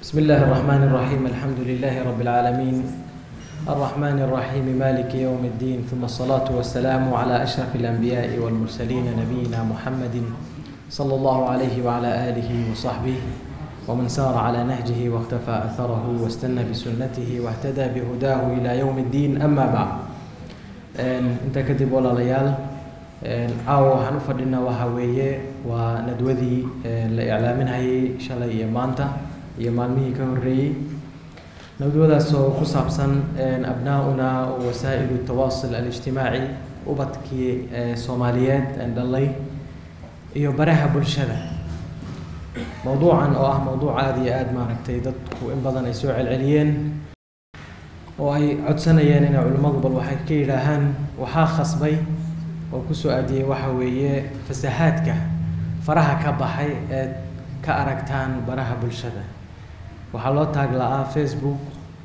بسم الله الرحمن الرحيم الحمد لله رب العالمين الرحمن الرحيم مالك يوم الدين ثم الصلاة والسلام على أشرف الأنبياء والمرسلين نبينا محمد صلى الله عليه وعلى آله وصحبه ومن سار على نهجه واختفى أثره واستنى بسنته واهتدى بهداه إلى يوم الدين أما بعد أنت كتب ولا ليال caawa waxaan u fadhinaa waxaa weeye waa nadwadii la iclaaminayay shalay iyo maanta iyo maalmihii ka horreeyey nadwadaas oo ku saabsan abnaa-una wasaa'ilu tawaasul alijtimaaci ubadkii soomaaliyeed aan dhalay iyo baraha bulshada mowduucan oo ah mowduuc aada iyo aada maaragtay dadku in badan ay soo celceliyeen oo ay codsanayeen inay culimmadu bal waxay ka yidhaahaan waxaa khasbay oo kusoo aadiyey waxa weeye fasahaadka faraha ka baxay eed ka aragtaan baraha bulshada waxaa loo taag la-aa facebook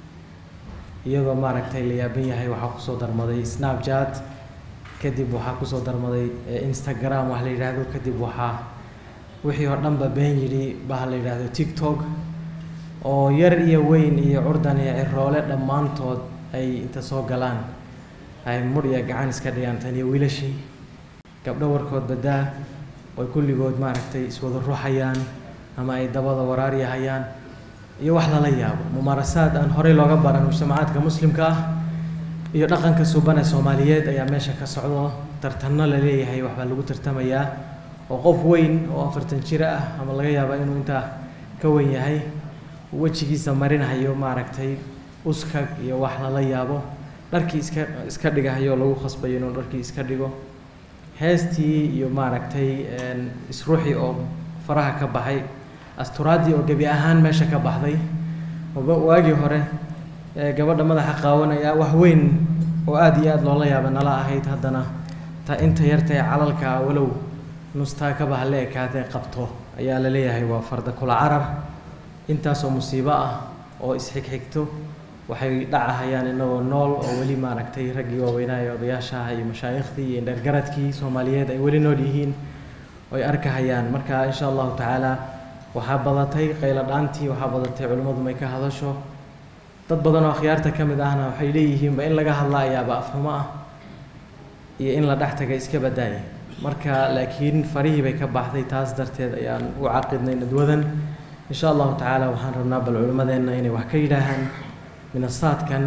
iyadoo maaragtay la yaaban yahay waxaa kusoo darmaday snapchat kadib waxaa kusoo darmaday instagram wax la yidhaahdo kadib waxaa wixii oo dhanba been yidhi baha la yidhaahdo tiktok oo yar iyo weyn iyo curdan iyo ciroole dhammaantood ay inta soo galaan ay mur iyo gacan iska dhigaan tan iyo wiilashii gabdho warkood badaa oy kulligood maaragtay iswada ruuxayaan ama ay dabada waraaryahayaan iyo wax lala yaabo mumaarasaad aan horey looga baran mujtamacaadka muslimka ah iyo dhaqanka suban ee soomaaliyeed ayaa meesha ka socdo tartanno la leeyahay waxbaa lagu tartamayaa oo qof weyn oo afartan jir ah ama laga yaaba inuu intaa ka weyn yahay wejigiisa marinahayo maaragtay uskag iyo wax lala yaabo dharkii iska iska dhigahayo lagu khasbayo inuu dharkii iska dhigo heestii iyo maaragtay isruuxii oo faraha ka baxay asturaaddii oo gebi ahaan meesha ka baxday waagii hore gabadha madaxa qaawanaya wax weyn oo aada iyo aada loola yaaba nala ahayd haddana ta inta yartae calalka walow nustaa ka baha la ekaatee qabto ayaa la leeyahay waa farda kula carar intaasoo musiibo ah oo isxigxigto waxay dhacahayaan inagoo nool oo weli maaragtay raggii waaweynaayo odayaashaha iyo mashaayiikhdii iyo dhergaradkii soomaaliyeed ay weli nool yihiin oy arkahayaan marka insha allahu tacaala waxaa badatay qaylo dhaantii waxaa badatay culimmadu may ka hadasho dad badan oo akhyaarta ka mid ahna waxay leeyihiinba in laga hadla ayaaba afhumo ah iyo in la dhex taga iska badaaya marka laakiin farihii bay ka baxday taas darteed ayaan u caqidnay nadwadan insha allahu tacaala waxaan rabnaa bal culimmadeenna inay wax ka yidhaahaan minasaadkan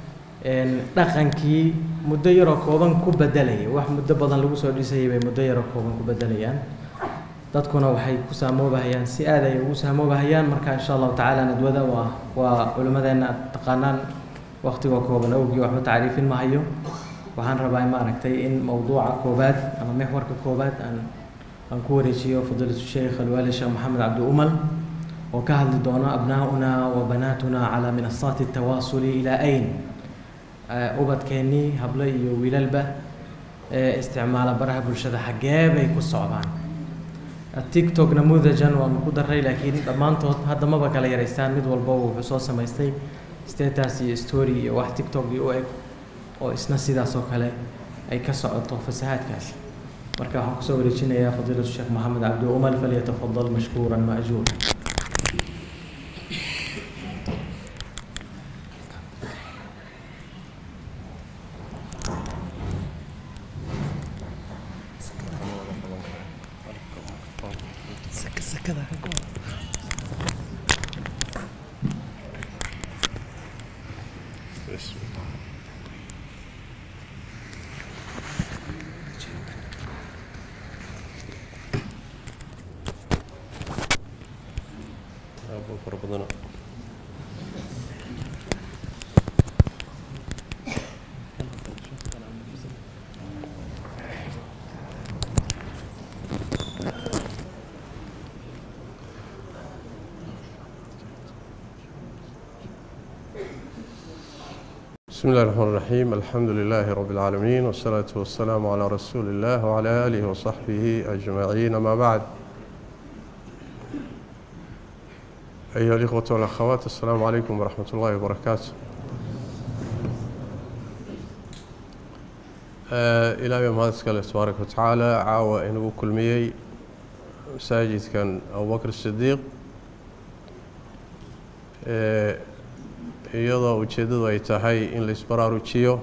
dhaqankii muddo yaroo kooban ku bedelaya wax muddo badan lagu soo dhisayay bay muddo yaroo kooban ku bedelayaan dadkuna waxay ku saamoobahayaan si aad ay ugu saamoobahayaan marka insha allahu tacaala nadwada waa waa culimmadeenna aad taqaanaan waktigoo kooban awgii waxba tacriifin mahayo waxaan rabaa maaragtay in mowduuca koobaad ama mexwarka koobaad aan aan ku wareejiyo fadiilatu sheikh alwaali sheekh maxamed cabdi umal oo ka hadli doono abnaa-una wa banaatuna calaa minasaati tawaasuli ilaa ayn ubadkeennii hablo iyo wiilalba ee isticmaala baraha bulshada xaggee bay ku socdaan tiktok namudajan waanu ku daray laakiin dhammaantood hadda maba kala yaraystaan mid walba wuxuu soo samaystay status iyo story iyo wax tiktok iyo u eg oo isna sidaas oo kale ay ka socoto fasahaadkaasi marka waxaan kusoo wareejinayaa fadiilatu sheekh maxamed cabdi umal falyatafadal mashkuuran maajuura بسم الله الرحمن الرحيم الحمد لله رب العالمين والصلاة والسلام على رسول الله وعلى آله وصحبه أجمعين أما بعد أيها الإخوة والأخوات السلام عليكم ورحمة الله وبركاته إلى يوم هذا سكال تبارك وتعالى عاوى إنه كل ميي مساجد كان أبو بكر الصديق iyadoo ujeeddadu ay tahay in la isbaraarujiyo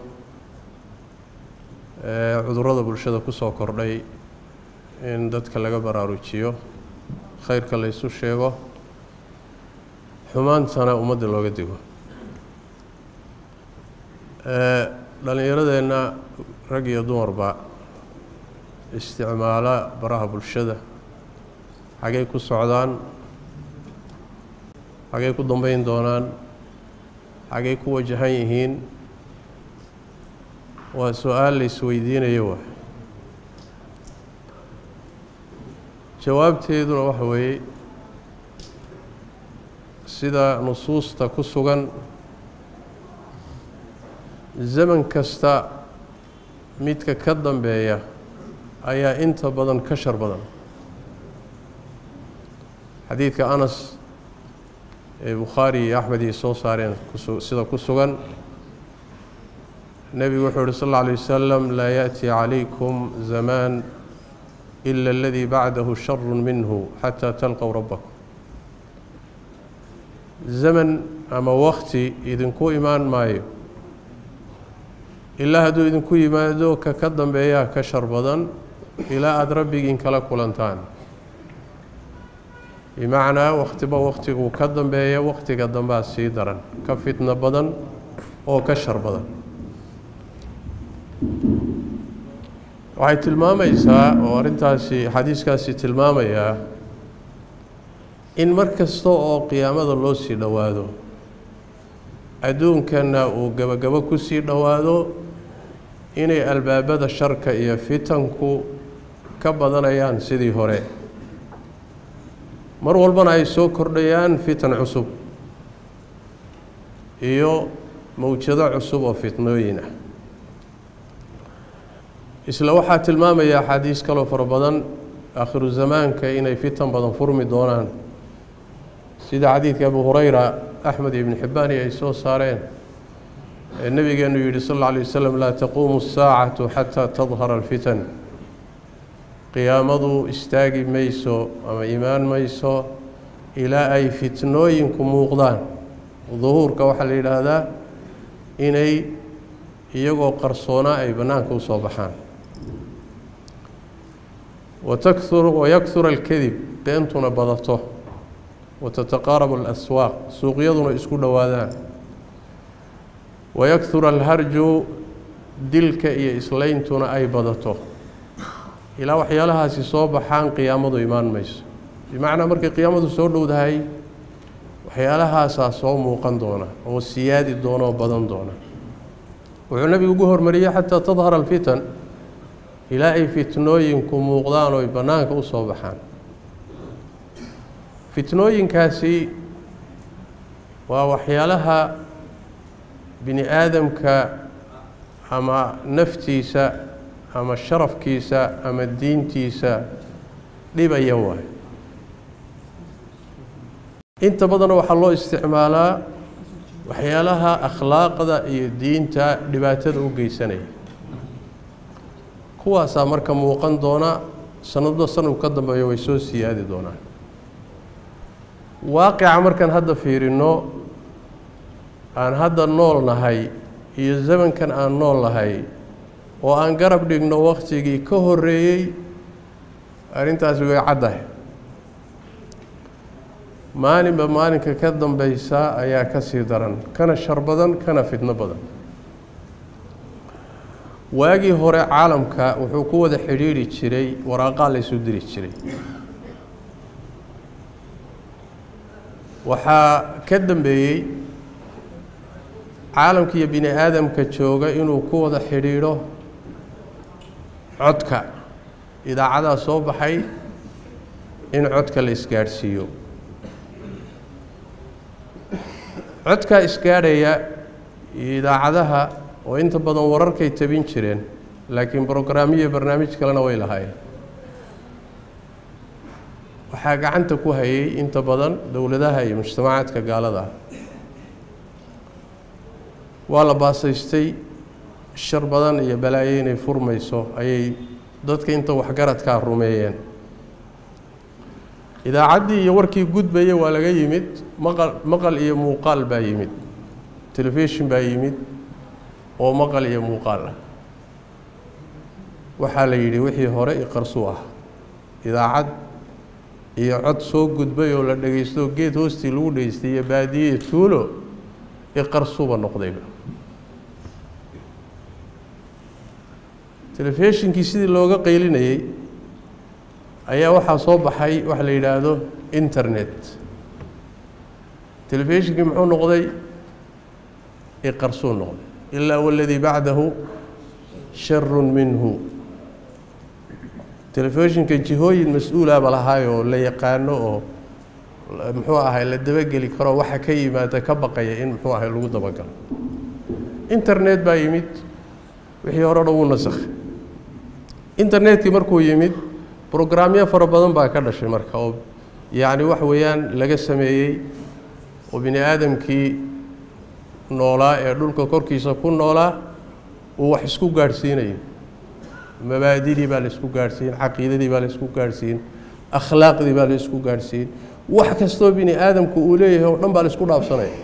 cudurrada bulshada ku soo kordhay in dadka laga baraarujiyo khayrka la ysu sheego xumaantana ummadda looga digo dhallinyaradeenna rag iyo dumarba isticmaala baraha bulshada xagay ku socdaan xagay ku dambeyn doonaan xagay ku wajahan yihiin waa su-aal la isweydiinayo wa jawaabteeduna waxa weeye sida nusuusta ku sugan zaman kasta midka ka dambeeya ayaa inta badan ka shar badan xadiidka anas ee bukhaari iyo axmed iyo soo saareen sida ku sugan nebigu wuxuu uhi sal alla alay wasalam laa yaأti calaykum zamaan ila aladii bacdahu sharu minhu xataa talqow rabbakum zaman ama wakti idinku imaan maayo ilaa hadduu idinku yimaado ka ka dambeeyaa ka shar badan ilaa aada rabbigiin kala kulantaan bimacnaa wakhtiba wakhtiguu ka dambeeya wakhtiga dambaa sii daran ka fitno badan oo ka shar badan waxay tilmaamaysaa oo arrintaasi xadiiskaasi tilmaamayaa in mar kasta oo qiyaamada loo sii dhowaado adduunkana uu gebagabo ku sii dhowaado inay albaabada sharka iyo fitanku ka badanayaan sidii hore mar walbana ay soo kordhayaan fitan cusub iyo mawjado cusub oo fitnooyin ah isla waxaa tilmaamaya axaadiis kaloo fara badan aakhiru zamaanka inay fitan badan furmi doonaan sida xadiidka abu hureyra axmed ibn xibbaani ay soo saareen ee nebigeenu yidhi sal alla alay wasalam laa taquumu asaacatu xataa tadhara alfitan qiyaamadu istaagi mayso ama imaan mayso ilaa ay fitnooyinku muuqdaan duhuurka waxaa la yidhaahdaa inay iyagoo qarsoonaa ay bannaanka usoo baxaan watakuru wayakhura alkadib beentuna badato watataqaarabu alaswaaq suuqyaduna isku dhowaadaan wayakhura alharju dilka iyo isleyntuna ay badato ilaa waxyaalahaasi soo baxaan qiyaamadu imaan mayso bimacnaa markay qiyaamadu soo dhowdahay waxyaalahaasaa soo muuqan doona oo siyaadi doona oo badan doona wuxuu nebigu ugu hormariyey xataa tadhara alfitan ilaa ay fitnooyinku muuqdaan oo ay bannaanka u soo baxaan fitnooyinkaasi waa waxyaalaha bini aadamka ama naftiisa ama sharafkiisa ama diintiisa dhibaya waay inta badanna waxaa loo isticmaalaa waxyaalaha akhlaaqda iyo diinta dhibaatada u geysanaya kuwaasaa marka muuqan doona sanado sanadku ka dambeeyo way soo siyaadi doonaan waaqica markaan hadda fiirino aan hadda nool nahay iyo zamankan aan nool nahay oo aan garab dhigno waktigii ka horeeyey arrintaasi way caddahay maalinba maalinka ka dambeysa ayaa ka sii daran kana shar badan kana fidno badan waagii hore caalamka wuxuu ku wada xidhiidhi jiray waraaqaa la ysu diri jiray waxaa ka dambeeyey caalamka iyo bini aadamka jooga inuu ku wada xidhiidho codka idaacadaa soo baxay in codka la isgaadhsiiyo codkaa isgaadhaya iyo idaacadaha oo inta badan wararkay tabin jireen laakiin brograamyo barnaamij kalena way lahaayeen waxaa gacanta ku hayay inta badan dowladaha iyo mujtamacaadka gaalada ah waa la baasaystay shar badan iyo balaayo inay furmayso ayay dadka inta waxgaradkaa rumeeyeen idaacaddii iyo warkii gudbaya waa laga yimid maqal maqal iyo muuqaal baa yimid telefishin baa yimid oo maqal iyo muuqaal ah waxaa la yidhi wixii hore iqarsuu ah idaacad iyo cod soo gudbay oo la dhegaysto geed hoostii lagu dhegeystay iyo baadiye iyo tuulo iqarsuuba noqdayba telefishinkii sidii looga qaylinayey ayaa waxaa soo baxay waxa la yidhaahdo internet telefishinkii muxuu noqday iqarsuu noqday ilaa waladii bacdahu sharun minhu telefishinka jihooyin mas-uulaaba lahaay oo la yaqaano oo muxuu ahay la dabageli karo waxa ka yimaada ka baqaya in muxuu ahay lagu dabagalo internet baa yimid wixii hore o dhan wuu nasakhay internetkii markuu yimid brograamyo fara badan baa ka dhashay marka oo yacni wax weeyaan laga sameeyey oo bini aadamkii noolaa ee dhulka korkiisa ku noolaa uu wax isku gaadhsiinayo mabaadidii baa la isku gaadhsiin caqiidadii baa la isku gaadhsiin akhlaaqdii baa la isku gaadhsiin wax kastoo bini aadamku uu leeyahay oo dhan baa la isku dhaafsanaya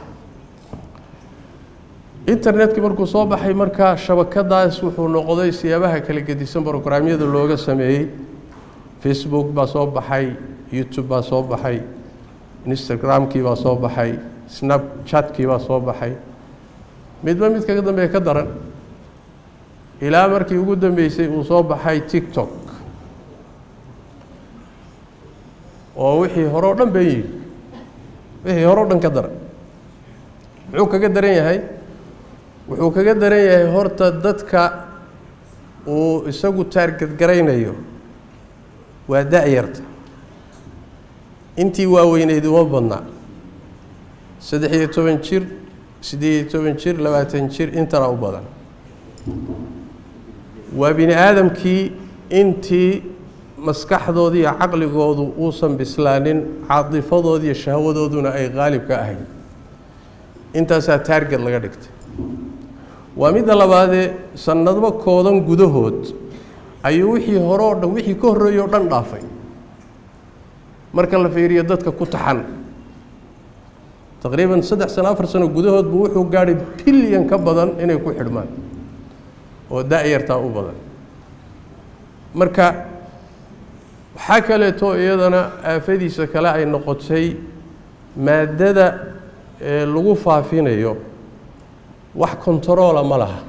internetkii markuu soo baxay markaa shabakadaas wuxuu noqday siyaabaha kala gedisan brograamyada looga sameeyey facebook baa soo baxay youtube baa soo baxay instagramkii baa soo baxay snapchatkii baa soo baxay midba mid kaga dambeeya ka daran ilaa markii ugu dambeysay uu soo baxay tiktok oo wixii hore o dhan been yidhi wixii hore o dhan ka daran muxuu kaga daran yahay wuxuu kaga daran yahay horta dadka uu isagu taargadgaraynayo waa da-yarta intii waaweyneyd uma badnaa saddex iyo toban jir siddeed iyo toban jir labaatan jir intana u badan waa bini aadamkii intii maskaxdooda iyo caqligoodu uusan bislaanin caadifadood iyo shahwadooduna ay qaalib ka ahayn intaasaa taarget laga dhigtay waa midda labaadee sanadba koodan gudahood ayuu wixii hore oo dhan wixii ka horreeyey o dhan dhaafay marka la fiiriyo dadka ku taxan taqriiban saddex sano afar sano gudahood buu wuxuu gaadhay bilyan ka badan inay ku xidhmaan oo da-yartaa u badan marka waxaa kaleeto iyadana aafadiisa kale ay noqotay maaddada ee lagu faafinayo wax kontaroola ma laha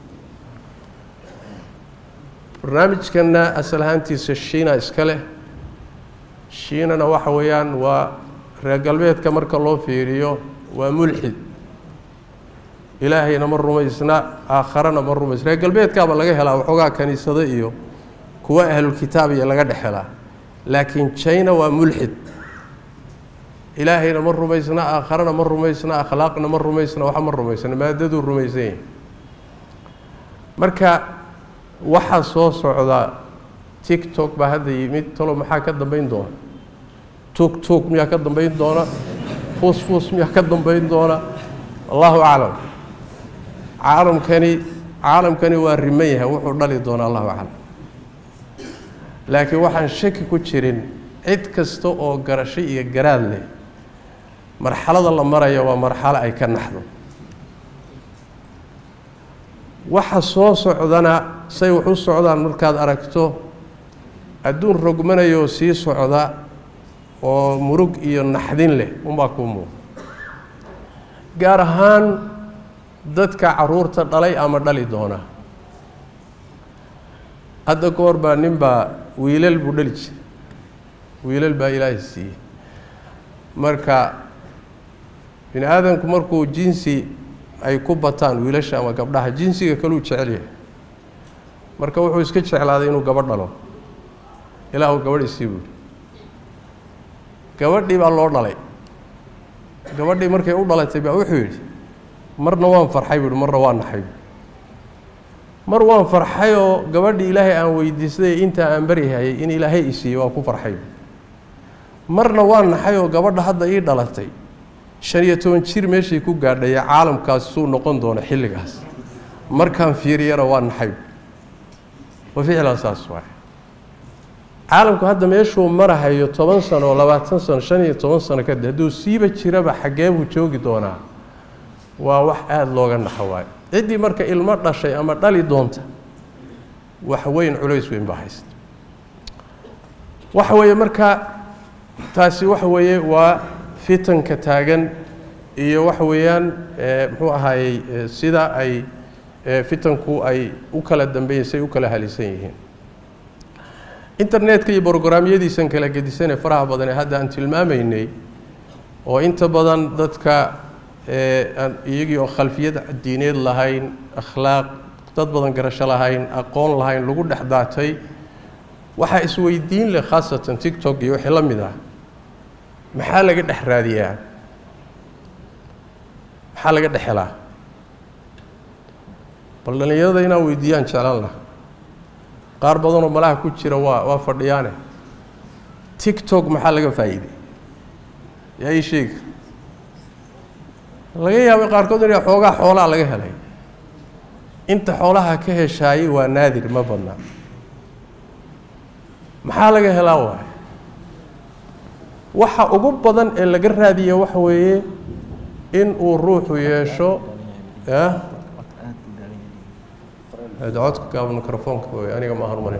barnaamijkanna asal ahaantiisa shiina iska leh shiinana waxa weeyaan waa reer galbeedka marka loo fiiriyo waa mulxid ilaahayna ma rumaysna aakharana ma rumaysna reer galbeedkaaba laga helaa waxoogaa kaniisado iyo kuwa ahlulkitaab iyo laga dhex helaa laakiin china waa mulxid ilaahayna ma rumaysna aakharana ma rumaysna akhlaaqna ma rumaysna waxa ma rumaysna maadaduu rumaysan yahay marka waxaa soo socda tiktok baa hadda yimid talo maxaa ka dambeyn doona tug tug miyaa ka dambeyn doona fuus fuus miyaa ka dambeyn doona allahu aclam caalamkani caalamkani waa riman yahay wuxuu dhali doonaa allahu aclam laakiin waxaan shaki ku jirin cid kasta oo garasho iyo garaad leh marxalada la maraya waa marxalo ay ka naxdo waxa soo socdana say wax u socdaan markaad aragto adduun rogmanayoo sii socda oo murug iyo naxdin leh unbaa kuu muuqa gaar ahaan dadka caruurta dhalay ama dhali doona hadda ka hor baa nin baa wiilal buu dhali jiray wiilal baa ilaahay siiyey marka bini aadamku markuu jinsi ay ku bataan wiilasha ama gabdhaha jinsiga kaluu jecel yahay marka wuxuu iska jeclaaday inuu gabadh dhalo ilaahu gabadh isii buuri gabadhii baa loo dhalay gabadhii markay u dhalatay baa wuxuu yidhi marna waan farxay buuhi marna waan naxay mar waan farxay oo gabadhii ilaahay aan weydiistay intaa aan baryahayay in ilaahay isiiyey waa ku farxay marna waan naxay oo gabadha hadda ii dhalatay shan iyo toban jir meeshay ku gaadhaya caalamkaas suu noqon doono xilligaas markaan fiiriyana waa naxay wa ficlan saas waay caalamku hadda meeshuu marahayo toban sano oo labaatan sano shan iyo toban sano kadib hadduu siiba jiraba xaggee buu joogi doonaa waa wax aada looga naxo waayo ciddii marka ilmo dhashay ama dhali doonta wax weyn culays weyn baa haysta waxa weeye marka taasi waxa weeye waa fitanka taagan iyo waxa weeyaan muxuu ahaayey sida ay fitanku ay u kala dambeysay u kala halisan yihiin internetka iyo brograamyadiisan kala gedisanee faraha badan ee hadda aan tilmaamaynay oo inta badan dadka iyagii oo khalfiyad diineed lahayn akhlaaq dad badan garasho lahayn aqoon lahayn lagu dhex daatay waxaa isweydiin leh khaasatan tictok iyo wixii la mid ah maxaa laga dhex raadiyaa maxaa laga dhex helaa bal dhallinyarada inaan weydiiyaan jeclaan laha qaar badanoo malaha ku jira waa waa fadhiyaane tictok maxaa laga faa'iiday yaa ii sheegi laga yaabay qaarkood inay xoogaa xoolaa laga helay inta xoolaha ka heshaayey waa naadir ma badnaa maxaa laga helaa waay waxa ugu badan ee laga raadiya waxa weeye in uu ruuxu yeesho codka gaaba microfoonka wey aniga ma harmane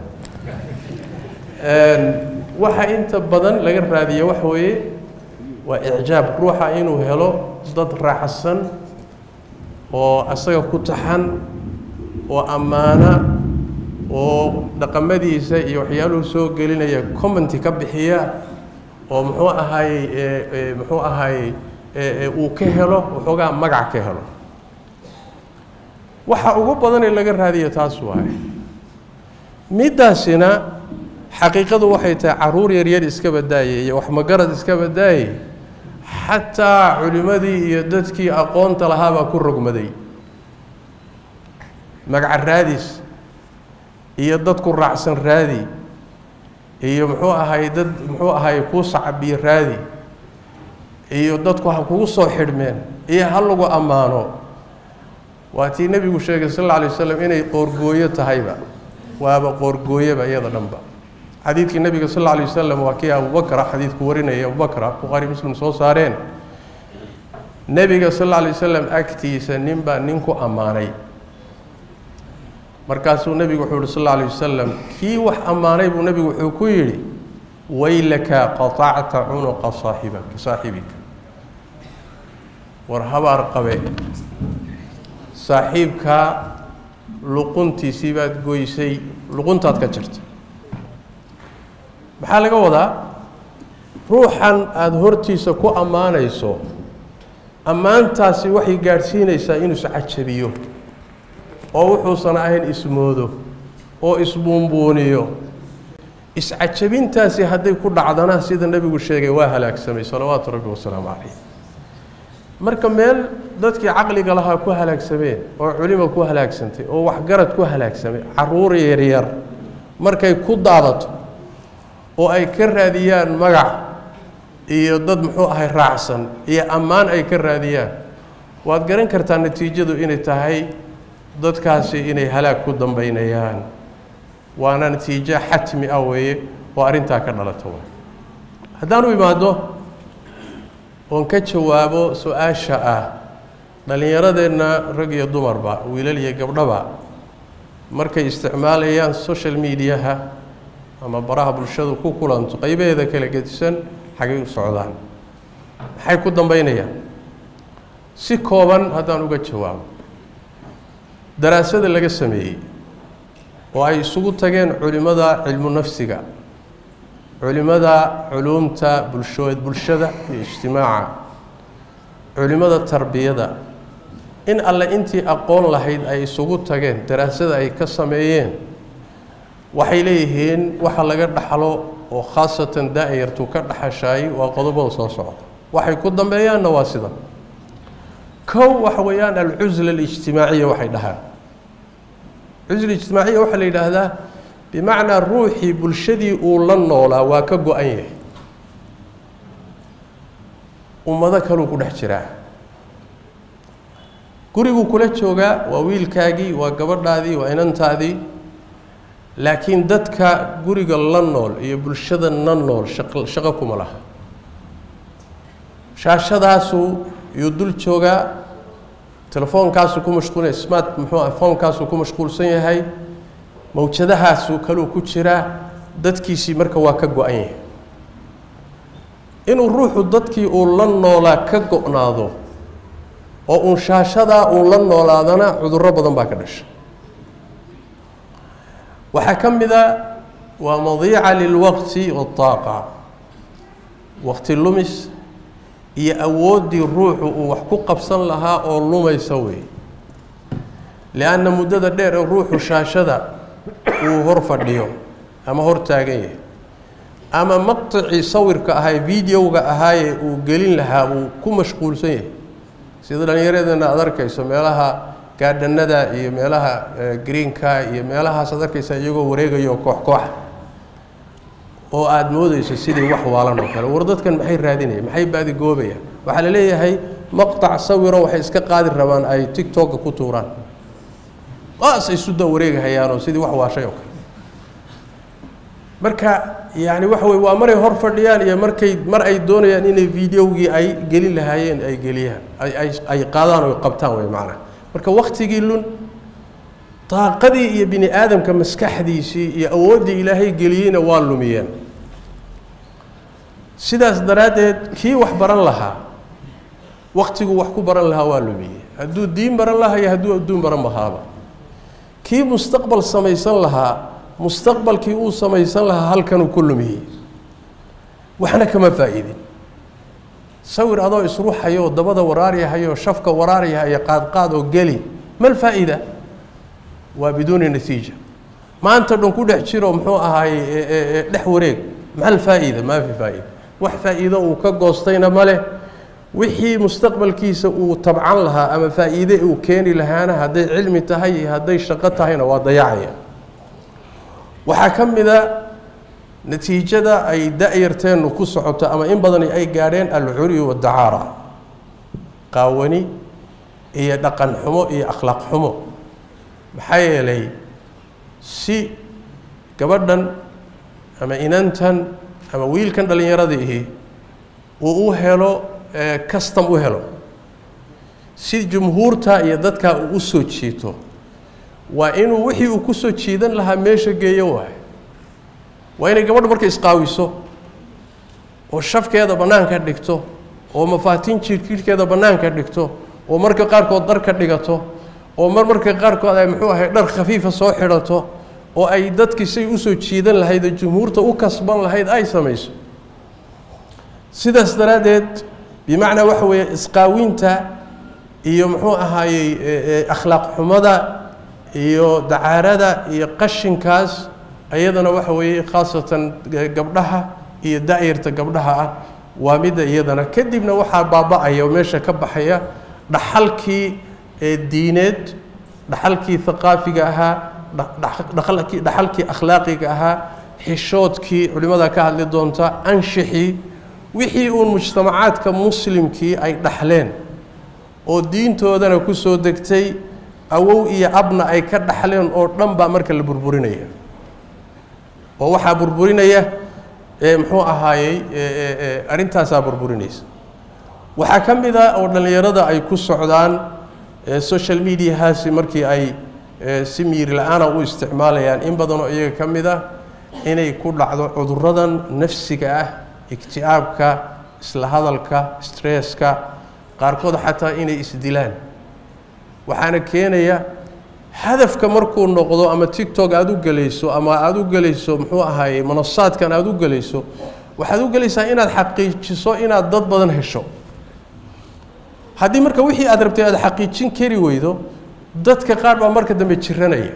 waxa inta badan laga raadiya waxa weeye waa icjaab ruuxa inuu helo dad raacsan oo asaga ku taxan oo ammaana oo dhaqamadiisa iyo waxyaaluhu soo gelinaya commenty ka bixiya oo muxuu ahaayey muxuu ahaayey uu ka helo waxoogaa magac ka helo waxa ugu badanee laga raadiya taas waaye middaasina xaqiiqadu waxay tahay caruur yaryar iska badaayay iyo waxmagarad iska badaayay xataa culimmadii iyo dadkii aqoonta lahaabaa ku rogmaday magaca raadis iyo dadku raacsan raadi iyo muxuu ahay dad muxuu ahay kuu sacabiyo raadi iyo dadku ha kugu soo xidhmeen iyo ha lagu ammaano waa tii nebigu sheegay sal alla alay waslam inay qoorgooyo tahayba waaba qoorgooyoba iyada dhanba xadiidkii nebiga sal alla alay wasalam waa kii abubakra xadiidku warinaya abubakra bukhaari muslim soo saareen nebiga sal alla alay wasalam agtiisa nin baa nin ku ammaanay markaasuu nebigu wuxuu yihi sal alla alay wasalam kii wax ammaanay buu nebigu wuxuu ku yidhi waylaka qaطacta cunuqa saaxibaka saaxibika war habaar qabe saaxiibkaa luquntiisii baad goysay luquntaad ka jirta maxaa laga wadaa ruuxan aada hortiisa ku ammaanayso ammaantaasi waxay gaadhsiinaysaa inuu iscajabiyo oo wuxuusan ahayn ismoodo oo isbuunbuuniyo iscajabintaasi hadday ku dhacdana sida nebigu sheegay waa halaagsamay salawaatu rabbi wasalaamu calayh marka meel dadkii caqliga lahaa ku halaagsameen oo culimo ku halaagsantay oo waxgarad ku halaagsamay caruur yaryar markay ku daadato oo ay ka raadiyaan magac iyo dad muxuu ahay raacsan iyo ammaan ay ka raadiyaan waad garan kartaa natiijadu inay tahay dadkaasi inay halaag ku dambaynayaan waana natiijo xatmi ah weeye oo arrintaa ka dhalata wa haddaan u imaado oon ka jawaabo su-aasha ah dhallinyaradeenna rag iyo dumarba wiilal iyo gabdhaba markay isticmaalayaan social mediaha ama baraha bulshadu ku kulanto qaybaheeda kala gedisan xagay u socdaan maxay ku dambaynayaan si kooban haddaan uga jawaabo daraasada laga sameeyey oo ay isugu tageen culimmada cilmu nafsiga culimmada culuumta bulsho bulshada iyo ijtimaaca culimmada tarbiyada in alle intii aqoon lahayd ay isugu tageen daraasada ay ka sameeyeen waxay leeyihiin waxa laga dhaxlo oo khaasatan daa'yartu ka dhaxashaay waa qodobada soo socda waxay ku dambeeyaanna waa sida kow waxa weeyaan alcusla alijtimaaciya waxay dhahaan cusla ijtimaaciya waxaa la yidhaahdaa bimacnaa ruuxii bulshadii uu la noolaa waa ka go-an yahay ummado kaluu ku dhex jiraa guriguu kula joogaa waa wiilkaagii waa gabadhaadii waa inantaadii laakiin dadka guriga la nool iyo bulshada na nool shaq shaqo kuma laha shaashadaasuu yuu dul joogaa telefoonkaasuu ku mashquulaya smart muxuu ah foonkaasuu ku mashquulsan yahay mawjadahaasuu kaluu ku jiraa dadkiisii marka waa ka go-an yahay inuu ruuxu dadkii uu la noolaa ka go-naado oo uun shaashadaa uu la noolaadana cudurro badan baa ka dhasha waxaa ka mid a waa madiica lilwaqti waaaqa waqti lumis iyo awooddii ruuxu uu wax ku qabsan lahaa oo lumaysa wey lianna muddada dheer ee ruuxu shaashada uu hor fadhiyo ama hor taagan yahay ama maqticii sawirka ahaa videoga ahaayee uu gelin lahaa uu ku mashquulsan yahay sida dhallinyaradeenna aad arkayso meelaha gaadhanada iyo meelaha greenka iyo meelahaas aad arkaysa iyagoo wareegayo koox kooxa oo aada moodeyso sidii wax waalan oo kale war dadkan maxay raadinayaan maxay baadigoobayaan waxaa la leeyahay maqtac sawiro waxay iska qaadi rabaan ay tictokka ku tuuraan waas ay suda wareegahayaanoo sidii wax waashay oo kale marka yani waxa wey waa maray hor fadhiyaan iyo markay mar ay doonayaan inay videogii ay gelin lahaayeen ay geliyaan ay ay qaadaan oo qabtaan wey macnaha marka waktigii lun daaqadii iyo bini aadamka maskaxdiisii iyo awooddii ilaahay geliyeyna waa lumiyeen sidaas daraaddeed kii wax baran lahaa waktiguu wax ku baran lahaa waa lumiyey hadduu diin baran lahaa iyo hadduu adduun baran lahaaba kii mustaqbal samaysan lahaa mustaqbalkii uu samaysan lahaa halkanuu ku lumiyey waxna kama faa'iidin sawir adoo isruuxayo dabada waraaryahayo shafka waraaryahayo qaadqaad oo geli mal faa'iida waa biduuni natiija maanta dhan ku dhex jiro muxuu ahaaye dhex wareeg mal faa'iida maa fi faa'iida wax faa'iido uu ka goostayna ma leh wixii mustaqbalkiisa uu tabcan lahaa ama faa'iide uu keeni lahaana hadday cilmi tahay iyo hadday shaqo tahayna waa dayacaya waxaa ka mid a natiijada ay da-yarteennu ku socoto ama in badani ay gaadheen alcuri wadacaara qaawani iyo dhaqan xumo iyo akhlaaq xumo maxaa yeelay si gabadhan ama inantan ama wiilkan dhallinyaradaihi uu u helo custom u helo si jumhuurta iyo dadkaa uu u soo jiito waa inuu wixii uu ku soo jiidan lahaa meesha geeyo waay waa inay gabadha marka isqaawiso oo shafkeeda bannaanka dhigto oo mafaatiin jirjirhkeeda bannaanka dhigto oo marka qaarkood dhar ka dhigato oo mar marka qaarkood ay muxuu ahay dhar khafiifa soo xidhato oo ay dadkii say usoo jiidan lahayd oo jumhuurta u kasban lahayd ay samayso sidaas daraaddeed bimacnaa waxa weeye isqaawinta iyo muxuu ahaayey akhlaaq xumada iyo dacaarada iyo qashinkaas iyadana waxa weeye khaasatan gabdhaha iyo da-yarta gabdhaha ah waa midda iyadana kadibna waxaa baaba-aya oo meesha ka baxaya dhaxalkii diineed dhaxalkii haqaafiga ahaa dhaxalkii dhaxalkii akhlaaqiga ahaa xishoodkii culimmada ka hadli doonta anshixii wixii uun mujtamacaadka muslimkii ay dhaxleen oo diintoodana ku soo degtay awow iyo abna ay ka dhaxleen oo dhan baa marka la burburinaya oo waxaa burburinaya muxuu ahaayey arrintaasaa burburinaysa waxaa ka mid a oo dhallinyarada ay ku socdaan social mediahaasi markii ay si miiri la-aana u isticmaalayaan in badanoo iyaga ka mid ah inay ku dhacdo cuduradan nafsiga ah igti'aabka isla hadalka stresska qaarkood xataa inay isdilaan waxaana keenaya hadafka markuu noqdo ama tictok aada u gelayso ama aada u gelayso muxuu ahaaye manasaadkan aada u gelayso waxaad u gelaysaa inaad xaqiijiso inaad dad badan hesho haddii marka wixii aad rabtay aada xaqiijin kari weydo dadka qaar baa marka dambe jiranaya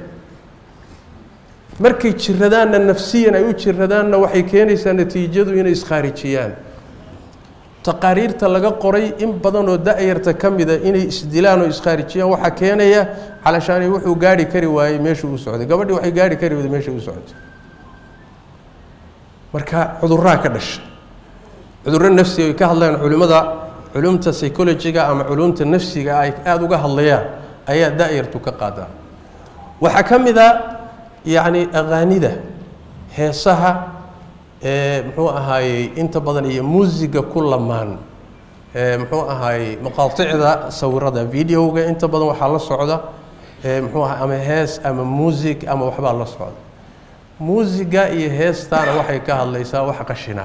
markay jiradaanna nafsiyan ay u jiradaanna waxay keenaysaa natiijadu inay iskhaarijiyaan taqaariirta laga qoray in badanoo da-yarta ka mida inay isdilaan oo iskhaarijiyaan waxaa keenaya calashaani wuxuu gaari kari waayey meeshuu u socday gabadhii waxay gaari kari wayday meeshay u socotay marka cudurraa ka dhasha cudurro nafsiga ay ka hadlayaan culimmada culumta psychologiga ama culumta nafsiga ay aada uga hadlayaan ayaa da-yartu ka qaadaa waxaa ka mid a yacni aqaanida heesaha muxuu ahaayey inta badan iyo muusiga ku lamaan muxuu ahaayey maqaaicda sawirada videoga inta badan waxaa la socda muxuu aha ama hees ama muusig ama waxbaa la socda muusiga iyo heestaana waxay ka hadlaysaa wax qashina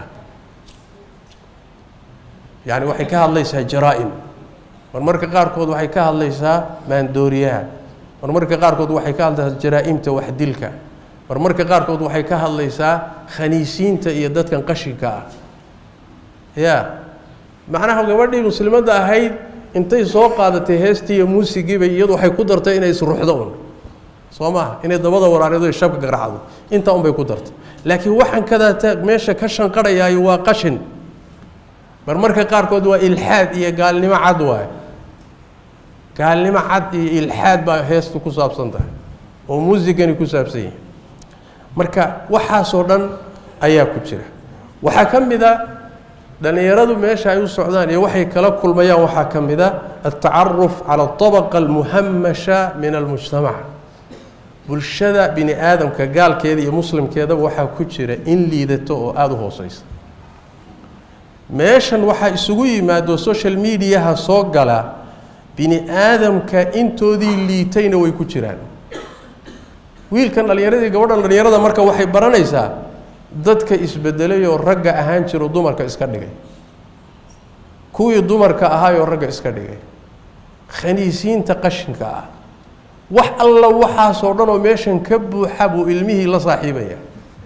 yani waxay ka hadlaysaa jaraa-im marmarka qaarkood waxay ka hadlaysaa maandooriyaha marmarka qaarkood waxay ka hadlaysaa jaraa-imta waxdilka marmarka qaarkood waxay ka hadlaysaa khaniisiinta iyo dadkan qashinka ah ya macnaha gabadhii muslimadda ahayd intay soo qaadatay heestii iyo muusigiiba iyadu waxay ku dartay inay isruxdo un soo maha inay dabada waraareedo shabka garacdo intaa un bay ku dartay laakiin waxaan kadaata meesha ka shanqarhayaayo waa qashin marmarka qaarkood waa ilxaad iyo gaalnimo cad waaye gaalnimo cad iyo ilxaad baa heestu ku saabsan tahay oo muusigani ku saabsan yahay marka waxaasoo dhan ayaa ku jira waxaa ka mid a dhallinyaradu meesha ay u socdaan iyo waxay kala kulmayaan waxaa ka mid a altacaruf cala alطabaqa almuhamasha min almujtamac bulshada bini aadamka gaalkeeda iyo muslimkeedaba waxaa ku jira in liidato oo aada u hooseysa meeshan waxaa isugu yimaado social mediaha soo gala bini aadamka intoodii liitayna way ku jiraan wiilkan dhallinyaradii gabadhan dhallinyarada marka waxay baranaysaa dadka isbedelay oo ragga ahaan jiro dumarka iska dhigay kuwii dumarka ahaayoo ragga iska dhigay khaniisiinta qashinka ah wax alla waxaasoo dhan oo meeshan ka buuxa buu ilmihii la saaxiibaya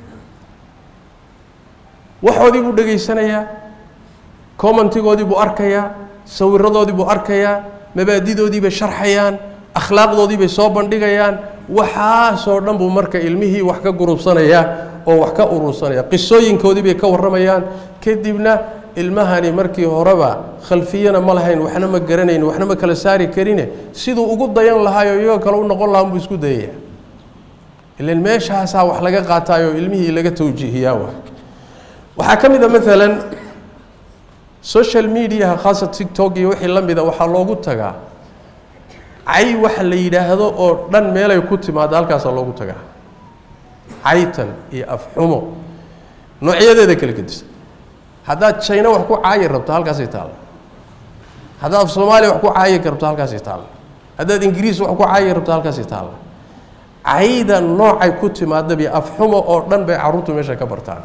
waxoodii buu dhegaysanayaa commentigoodii buu arkayaa sawiradoodii buu arkayaa mabaadidoodii bay sharxayaan akhlaaqdoodii bay soo bandhigayaan waxaasoo dhan buu marka ilmihii wax ka gurubsanayaa oo wax ka urursanaya qisooyinkoodii bay ka warramayaan kadibna ilmahani markii horeba khalfiyana ma lahayn waxna ma garanayn waxna ma kala saari karine siduu ugu dayan lahaayoo iyagoo kale u noqon lahaa buu isku dayaya ilan meeshaasaa wax laga qaataayoo ilmihii laga tawjiihiyaa wa waxaa ka mid a maalan social mediaha khaasa tictok iyo wixii la mida waxaa loogu tagaa cay waxa la yidhaahdo oo dhan meelay ku timaado halkaasaa loogu tagaa caytan iyo afxumo noocyadeeda kala gedisan haddaad jina wax ku caayi rabto halkaasay taalla haddaad af soomaaliya wax ku caayi rabto halkaasay taalla haddaad ingiriis wax ku caayi rabto halkaasay taalla cayda noocay ku timaadabi afxumo oo dhan bay carruurtu meesha ka bartaan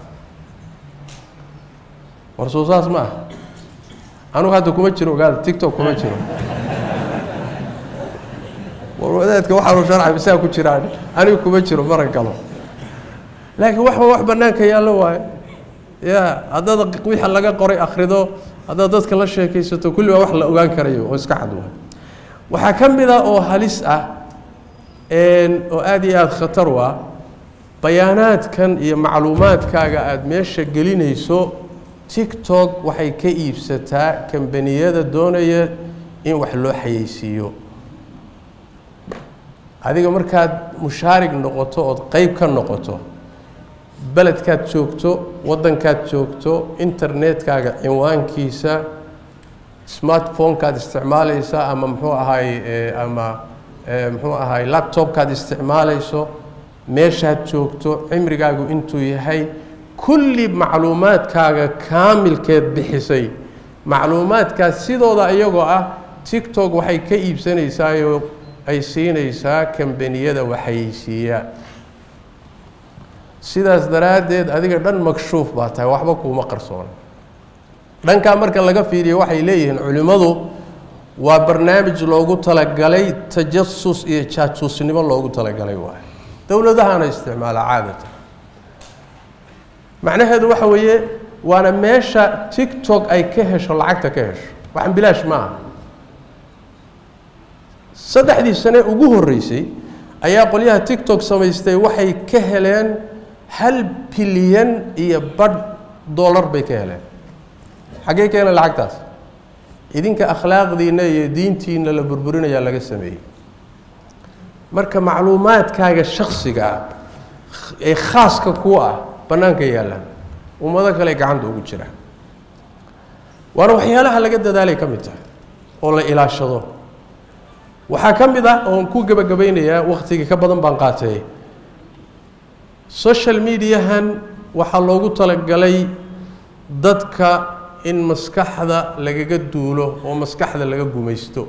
war soo saas ma ah anugu hadda kuma jiro ogaada tictok kuma jiro war wadaadka waxaanu sharcay bisaa ku jiraan anigu kuma jiro maran galo laakiin waxba wax bannaanka yaallo waayo ya haddaad wixii laga qoray akhrido haddaad dadka la sheekaysato kulli waa wax la ogaan karayo oo iska cad waay waxaa ka mid ah oo halis ah oo aada iyo aada khatar u ah bayaanaadkan iyo macluumaadkaaga aada meesha gelinayso tictok waxay ka iibsataa kambaniyada doonaya in wax loo xayeysiiyo adiga markaad mushaarig noqoto ood qeyb ka noqoto beledkaad joogto waddankaad joogto internetkaaga cinwaankiisa smartphonekaad isticmaalaysa ama muxuu ahaay ama muxuu ahaay laptopkaad isticmaalayso meeshaad joogto cimrigaagu intuu yahay kulli macluumaadkaaga kaamilkeed bixisay macluumaadkaas sidooda iyagoo ah tictok waxay ka iibsanaysaayoo ay siinaysaa kambaniyada waxayeysiiya sidaas daraaddeed adiga dhan makshuuf baa tahay waxba kuuma qarsoona dhankaa marka laga fiiriyo waxay leeyihiin culimmadu waa barnaamij loogu talagalay tajasus iyo jaajuusnimo loogu talagalay waay dowladahana isticmaala caadatan macnaheedu waxa weeye waana meesha tictok ay ka hesho lacagta ka hesho waxaan bilaash ma aha saddexdii sane ugu horreysay ayaa qolyaha tictok samaystay waxay ka heleen hal bilyan iyo badh dollar bay ka heleen xaggee ka heleen lacagtaas idinka akhlaaqdiina iyo diintiina la burburinayaa laga sameeyey marka macluumaadkaaga shaksiga ah ee khaaska ku ah bannaanka yaallaan ummado kale gacanta ugu jira waana waxyaalaha laga dadaalay ka mid tahay oo la ilaashado waxaa ka mid ah oon ku gebagabaynayaa waktigii ka badan baan qaatay social mediahan waxaa loogu talagalay dadka in maskaxda lagaga duulo oo maskaxda laga gumaysto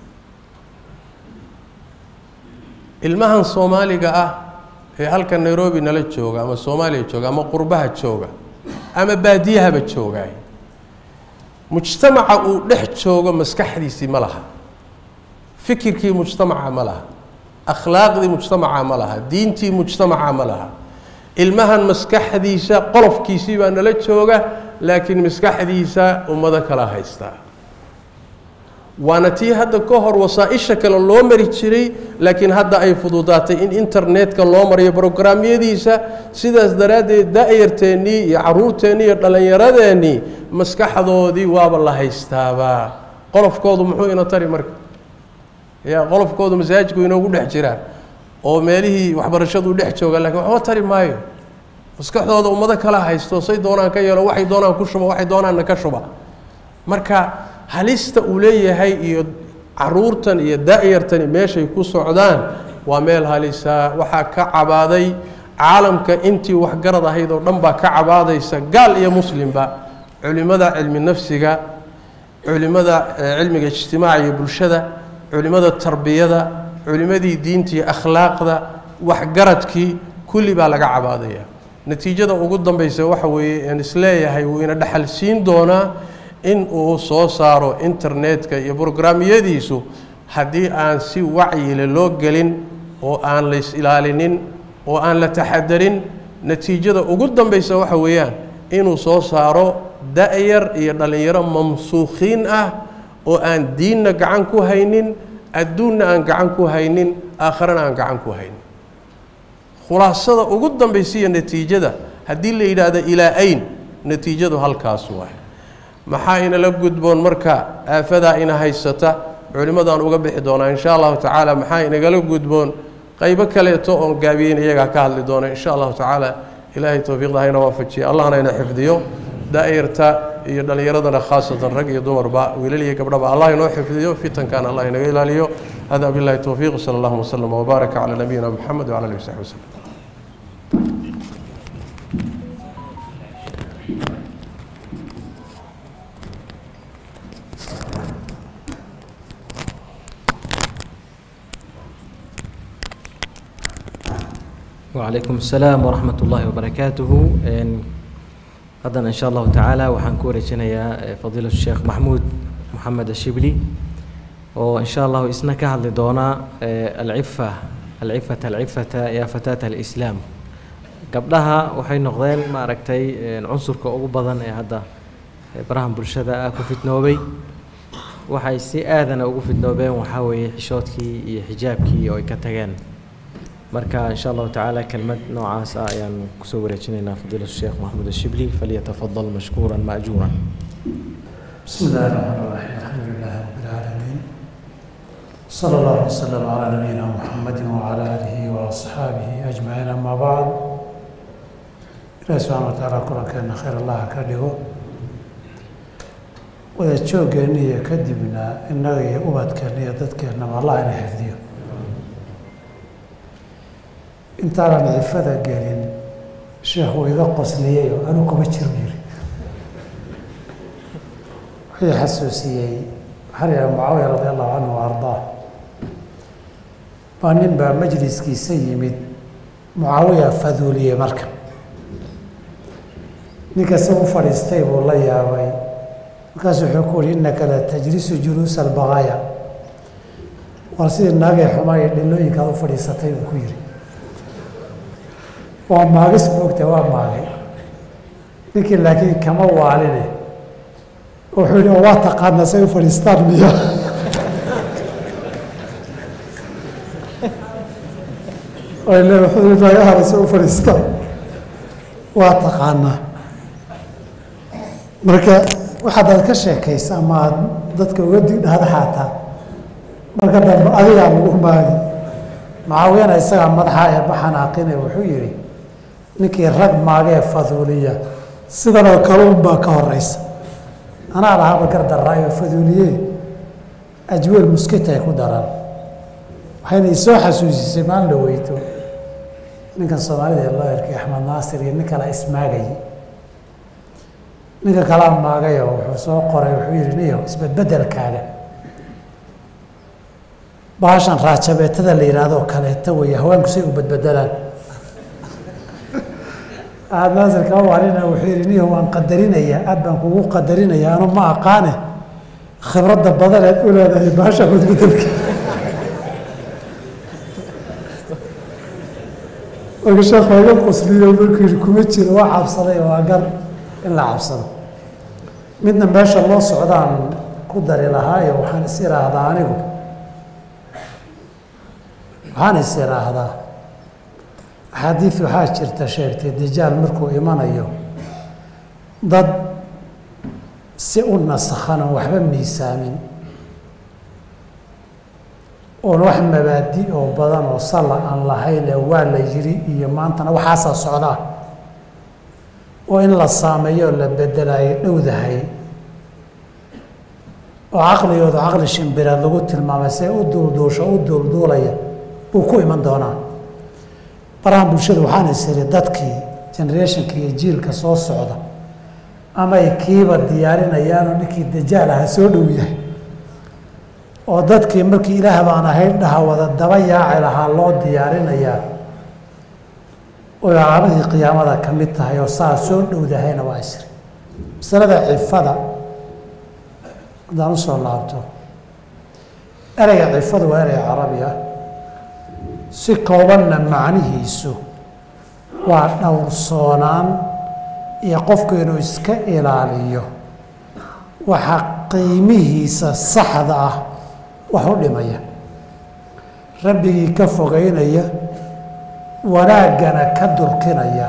ilmahan soomaaliga ah ee halka nairobi nala jooga ama soomaaliya jooga ama qurbaha jooga ama baadiyahaba joogaay mujtamaca uu dhex joogo maskaxdiisii ma laha fikirkii mujtamaca ma laha akhlaaqdii mujtamaca ma laha diintii mujtamaca ma laha ilmahan maskaxdiisa qolofkiisii baa nala jooga laakiin maskaxdiisa ummado kala haystaa waana tii hadda ka hor wasaa-isha kale loo mari jiray laakiin hadda ay fududaatay in internetka loo mariyo brograamyadiisa sidaas daraaddeed da-yarteennii iyo caruurteennii iyo dhallinyaradeenii maskaxdoodii waaba la haystaabaa qolofkoodu muxuu ina tari marka ya qolofkoodu masaajidku inoogu dhex jiraa oo meelihii waxbarashadu dhex jooga lakiin waxba tari maayo maskaxdooda ummado kala haysto say doonaan ka yeelo waxay doonaan ku shuba waxay doonaanna ka shuba marka halista uu leeyahay iyo caruurtan iyo da-yartani meeshay ku socdaan waa meel halisa waxaa ka cabaaday caalamka intii waxgarad ahayd oo dhan baa ka cabaadaysa gaal iyo muslimba culimada cilmi nafsiga culimada cilmiga ijtimaaca iyo bulshada culimada tarbiyada culimadii diinta iyo akhlaaqda waxgaradkii kulli baa laga cabaadaya natiijada ugu dambaysa waxa weeye aan isleeyahay wuu ina dhexal siin doonaa in uu soo saaro internetka iyo brograamyadiisu haddii aan si wacyile loo gelin oo aan la is ilaalinin oo aan la taxadarin natiijada ugu dambaysa waxa weeyaan inuu soo saaro da-yar iyo dhallinyaro mamsuukhiin ah oo aan diinna gacan ku haynin adduunna aan gacan ku haynin aakharana aan gacan ku haynin khulaasada ugu dambaysa iyo natiijada haddii la yidhaahdo ilaa ayn natiijadu halkaas waay maxaa inala gudboon marka aafadaa ina haysata culimmadaan uga bixi doonaa insha allahu tacaala maxaa inagala gudboon qaybo kaleeto oon gaabiyeyn iyagaa ka hadli doona insha allahu tacaala ilaahay towfiiqda hayna waafajiya allahna ina xifdiyo daa'irta iyo dhallinyaradana khaasatan rag iyo dumarba wiilal iyo gabdhaba allah inoo xifdiyo fitankan allah inaga ilaaliyo hada billahi towfiiq sala allahuma waslama wbaaraka calaa nabiyina moxamed wcala alihi wasaxbi waslem وعليكم السلام ورحمة الله وبركاته haddana in sha allahu tacaala waxaan ku wareejinayaa fadiilatu sheekh maxmuud moxamed ashibli oo in sha allahu isna ka hadli doona alcifa alcifata alcifata ya fataata alislaam gabdhaha waxay noqdeen maaragtay cunsurka ugu badan ee hadda barahan bulshada ah ku fitnoobay waxay si aadana ugu fidnoobeen waxaa weeye xishoodkii iyo xijaabkii oo ay ka tageen marka in sha allahu tacaala kelmad noocaas ah ayaan kusoo wareejinaynaa fadiilatu sheekh maxamuud ashibli falyatafadal mashkuura maajuura بسم الله الرحمن الرحيم الحمد لله رب العالمين صلى الله وسلم على نبينا محمد وعلى آله وأصحابه أجمعين أما بعد إلهي سبحانه وتعالى كلنا كان خير الله كدغو wada joogeenna iyo kadibna innaga iyo ubadkeenna iyo dadkeennaba allah ina xifdiyo intaanan cifada gelin sheekh uu iga qosliyey oo anu kuma jiro yiri wuxuu xasuusiyey waxaa la yidhaha mucaawiya radi allahu canhu wa ardaa baa nin baa majliskiisa yimid mucaawiya faduuliyey marka ninka se u fadhiistay buu la yaabay markaasu wuxuu ku uhi innaka la tajlisu juluusa albaqaaya war sidii naagay xumaa iyo dhilooyinkaad u fadhiisatay buu ku yidhi waa maagis moogta waa maagay ninkii laakiin kama waaline wuxuu yidhi oo waa taqaanaa say u fadhiistaan miya le wuxuu yidhi naga haray say u fadhiistaan waa taqaanaa marka waxaadaad ka sheekaysa ama aad dadka uga digdhahda xaataa marka dambe adigaa lagu maagi mucaawiyana isagaa madaxa ee baxanaaqine wuxuu yidhi ninkii rag maagee faduuliya sidanoo kale unbaa ka horeysa anaa lahaaba gardaraayo faduuliye ajweel muskita ay ku daraan waxayna isoo xasuusisay maalin la weyto ninkan soomaalida ee loo erkay axmed naasir iyo nin kala ismaagayay ninka kalaa maagayo wuxuu soo qoray wuxuu yihi niyo isbedbedelkaaga baashan raajabeetada la yidhaahdo kaleeto weeye haweenku say u bedbedelaan axmed naasir kama waarina wuxuu yihi niyo waan qadarinayaa aad baan kugu qadarinayaa anu ma aqaane khibradda badaneed u leedahay baasha bedbedelka marka sheekhu iga qusliyo markuu yihi kuma jiro waa cabsaday waa gar in la cabsado midna meesha loo socdaan ku dari lahaayo waxaan is iraahdaa anigu waxaan is iraahdaa axaadiid waxaa jirta sheegtay dajaal markuu imanayo dad si u nasakhan oon waxba miisaamin oon wax mabaadi oo badan oo salla aan lahayn ee waa la yiri iyo maantana waxaasaa socdaa oo in la saameeyo oo la bedelayo dhowdahay oo caqligooda caqli shimbireed lagu tilmaamay see u duulduusho u duulduulaya buu ku iman doonaa barahan bulshada waxaan is iri dadkii generationka iyo jiilka soo socda amay kiiba diyaarinayaanoo ninkii dajaal aha soo dhow yahay oo dadkii markii ilaah baan ahayn dhaha wada daba yaaci lahaa loo diyaarinayaa oy calamadii qiyaamada ka mid tahay oo saa soo dhowdahayna waa isri masalada cifada haddaan usoo laabto ereyga cifadu waa erey carabi ah si koobanna macnihiisu waa dhowrsoonaan iyo qofku inuu iska ilaaliyo waxa qiimihiisa saxda ah wax u dhimaya rabbigii ka fogeynaya wanaaggana ka durkinaya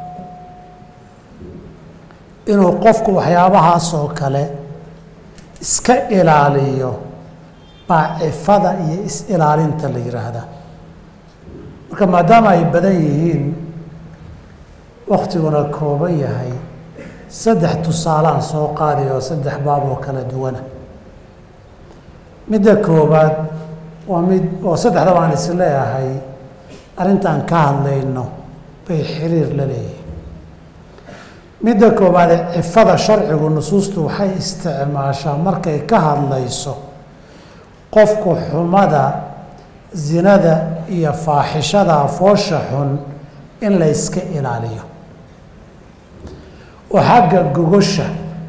inuu qofku waxyaabahaasoo kale iska ilaaliyo baa cifada iyo is-ilaalinta la yidhaahdaa marka maadaama ay badan yihiin waktiguna kooban yahay saddex tusaalaan soo qaadi oo saddex baab oo kala duwana midda koowaad waa mid oo saddexda baan is leeyahay arrintaan ka hadlayno bay xiriir la leeyihin midda koowaade cifada sharcigu nusuustu waxay isticmaashaa markay ka hadlayso qofku xumada zinada iyo faaxishada foosha xun in la yska ilaaliyo oo xagga gogosha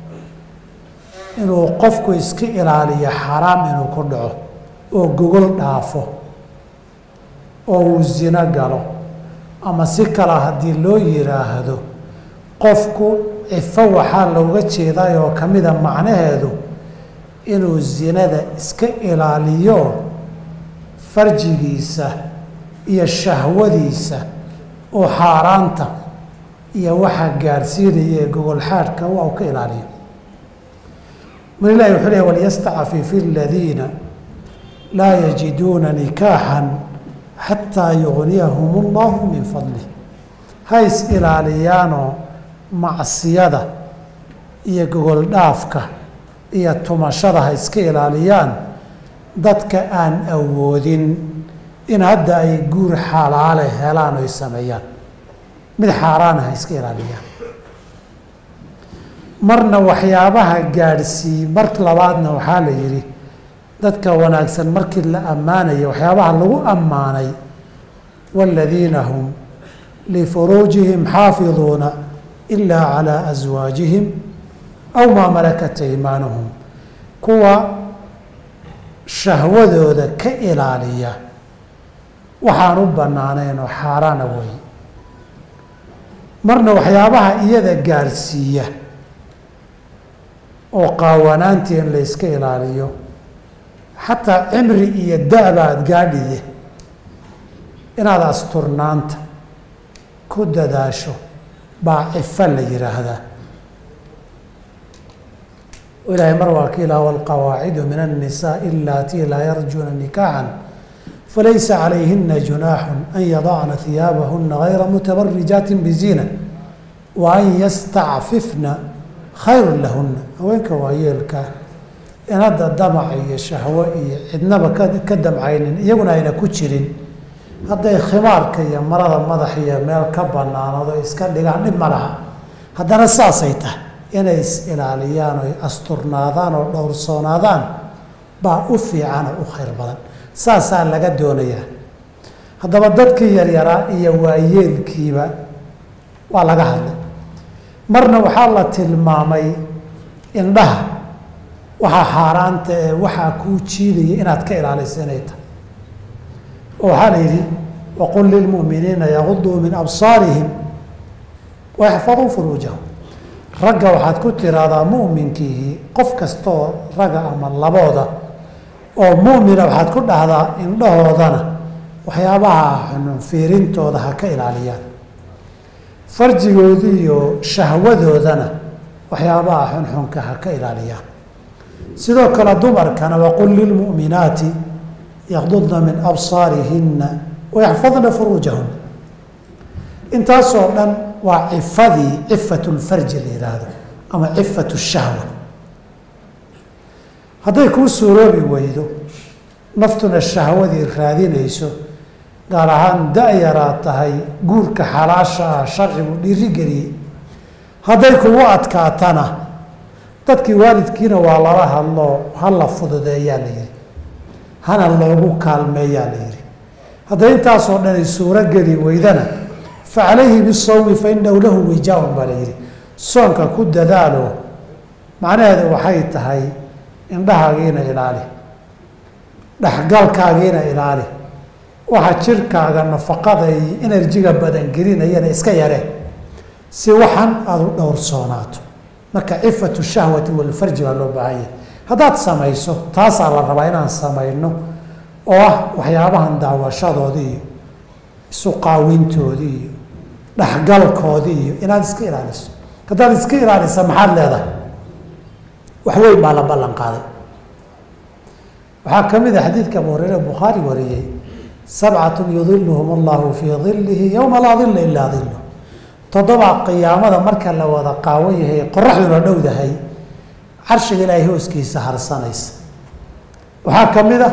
inuu qofku iska ilaaliyo xaraam inuu ku dhaco oo gogol dhaafo oo uu zino galo ama si kale haddii loo yidhaahdo qofku cifo waxaa looga jeeday oo ka mida macnaheedu inuu zinada iska ilaaliyo farjigiisa iyo shahwadiisa oo xaaraanta iyo waxa gaadhsiinaya ee gogol xaadhka waa uu ka ilaaliyo mar ilahi wuxuu lehy walyastacfif aladiina laa yajiduuna nikaaxan xataa yugniyahum allahu min fadlih ha is ilaaliyaanoo macsiyada iyo gogol dhaafka iyo tumashada ha iska ilaaliyaan dadka aan awoodin in hadda ay guur xalaale helaan oy sameeyaan mid xaaraana ha iska ilaaliyaan marna waxyaabaha gaadhsiiy mar labaadna waxaa la yidhi dadka wanaagsan markii la ammaanaya waxyaabaha lagu ammaanay waaladiina hum lifuruujihim xaafiduuna ilaa calaa aswaajihim aw maa malakat aymaanuhum kuwa shahwadooda ka ilaaliya waxaan u bannaanayn oo xaaraana weeye marna waxyaabaha iyada gaadhsiiya oo qaawanaantii in la yska ilaaliyo xataa cimri iyo da-ba aada gaadhiye inaad asturnaanta ku dadaasho baa cifo la yidhaahdaa ilaahay mar waa ka ilaah walqawaacidu min annisaai alatii laa yarjuuna nikaaxan falaysa calayhina junaaxu an yadacna hiyaabahuna gayra mutabarijaatin biziina wa an yastacfifna khayru lahuna haweenka waayeelka in hadda damac iyo shahwo iyo cidnaba ka ka damcaynin iyaguna ayna ku jirin hadday khimaarka iyo marada madax iyo meel ka banaanado iska dhigaan dhib ma laha haddana saasay tahay inay is ilaaliyaan oy asturnaadaan oo dhowrsoonaadaan baa u fiican oo u khayr badan saasaa laga doonayaa haddaba dadkii yaryaraa iyo waayeelkiiba waa laga hadlay marna waxaa la tilmaamay indhaha waxaa xaaraanta ee waxaa kuu jiidaya inaad ka ilaaliso inay tahay oo waxaa la yidhi waqul lilmu'miniina yaguduu min absaarihim wayaxfaduu furuujahum ragga waxaad ku tiraahdaa mu'minkiihii qof kastaoo ragga ama labooda oo mu'mina waxaad ku dhahdaa indhahoodana waxyaabaha xunun fiirintooda ha ka ilaaliyaan farjigooda iyo shahwadoodana waxyaabaha xunxunka ha ka ilaaliyaan sidoo kale dumarkana waqul lilmu'minaati yaqdudna min absaarihinna wayaxfadna furuujahun intaasoo dhan waa cifadii cifat lfarji la yihaahdo ama cifat shahwa hadday kuu suuroobi weydo naftuna shahwadii raadinayso gaar ahaan da-yaraad tahay guurka xalaasha ah sharcigu dhiirigeliyey hadday kugu adkaatana dadkii waalidkiina waa lala hadloo hala fududeeyaa la yihi hana loogu kaalmeeyaa la yihi hadday intaasoo dhan ay suuro geli weydana fa calayhi bisawmi fa inahu lahu wijaaun baa la yihi soonka ku dadaalo macnaheedu waxay tahay indhahaagiina ilaali dhexgalkaagiina ilaali waxa jirkaaga nafaqada iyo enerjiga badan gelinayana iska yaree si waxan aada u dhowrsoonaato marka cifatu shahwati walfarji baa loo baahan yahay haddaad samayso taasaa la rabaa inaan samayno oo ah waxyaabahan daawashadoodii iyo isu qaawintoodii iyo dhexgalkoodii iyo inaad iska ilaaliso haddaad iska ilaalisa maxaad leedahay waxweyn baa la ballan qaaday waxaa ka mid a xadiidka abu hureyre bukhaari wariyey sabcatun yudiluhum allahu fii dilihi yowma laa dila ilaa dilu toddobaa qiyaamada marka la wada qaawan yahay qoraxduna dhowdahay carshiga ilaahay hooskiisa harsanaysa waxaa ka mid a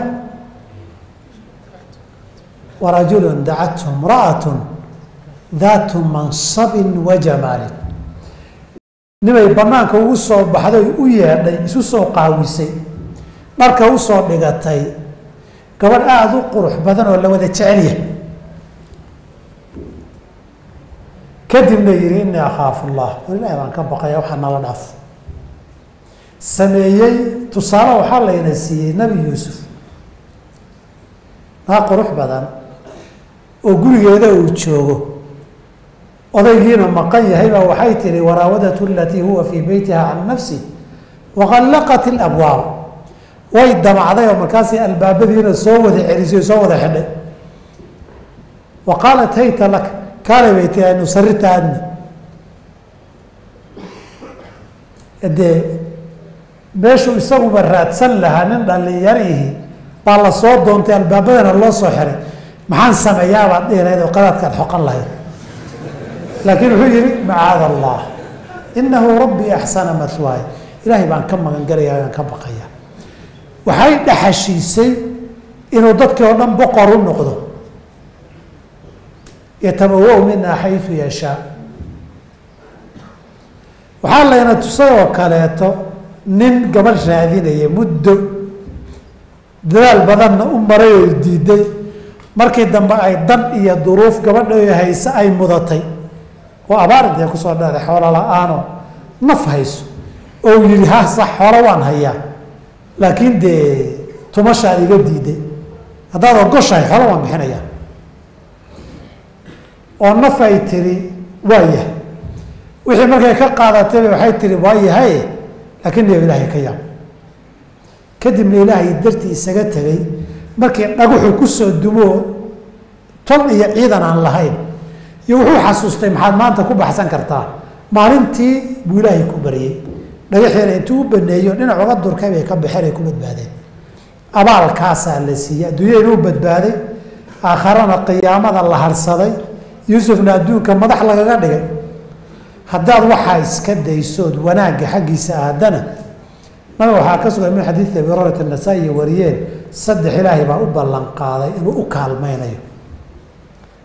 warajulun dacathu imra'atun daatu mansabin wa jamaalin nimay banaanka ugu soo baxday u yeedhay isu soo qaawisay dharka usoo dhigatay gabadh aada u qurux badan oo la wada jecelyahay kadibna yihi inii akhaafu llah war ilahi baan ka baqaya waxaa nala dhaaf sameeyey tusaale waxaa layna siiyey nebi yuusuf naa qurux badan oo gurigeeda uu joogo odaygiina maqan yahay baa waxay tihi waraawadatu alatii huwa fii beytiha can nafsi waqallaqat ilabwaab way damacday oo markaasi albaabadiina soo wada celisay soo wada xidhay wa qaalat hayta lak kaale bay tii aynu sarirta aadna dee meeshuu isaguba raadsan lahaa nin dhalinyarihi baa la soo doontay albaabadana loo soo xiray maxaan sameeyaabaad dhihi lahayd oo qadaadkaad xoqan lahayd laakiin wuxuu yihi macaada allah inahu rabbii axsana mahwaay ilaahay baan ka magan galaya baan ka baqaya waxay dhaxashiisay inuu dadkii oo dhan boqor u noqdo yatabawa minaa xayu yashaa waxaa layna tusay oo kaleeto nin gabadh raadinaya muddo dadaal badanna u maray oo diiday markii dambe ay dan iyo duruuf gabadha hayse ay mudatay oo abaarintee kusoo dhacday xoolo la-aanoo naf hayso oo yihi ha sax xoolo waan hayaa laakiin dee tumashaan iga diiday haddaad ogoshahay xoolo waan bixinayaa oo naf ay tiri waa yahay wixii markay ka qaadatayba waxay tiri waa yahay laakiin niyo ilaahay ka yaab kadibna ilaahay dartii isaga tegay markii dhaguxu kusoo dumoo tol iyo ciidan aan lahayn iyo wuxuu xasuustay maxaad maanta ku baxsan kartaa maalintii buu ilaahay ku baryey dhagaxiina intuu u baneeyo dhinac uga durkay bay ka baxeen ay ku badbaadeen abaalkaasaa la siiyey adduunya inuu badbaaday aakharana qiyaamada la harsaday yuusufna adduunka madax lagaga dhigay haddaad waxaa iska daysood wanaagga xaggiisa aadana nabiga waxaa ka sugan min xadiidi abi hurayrat anasaa'i wariyeen saddex ilaahay baa u ballan qaaday inuu u kaalmaynayo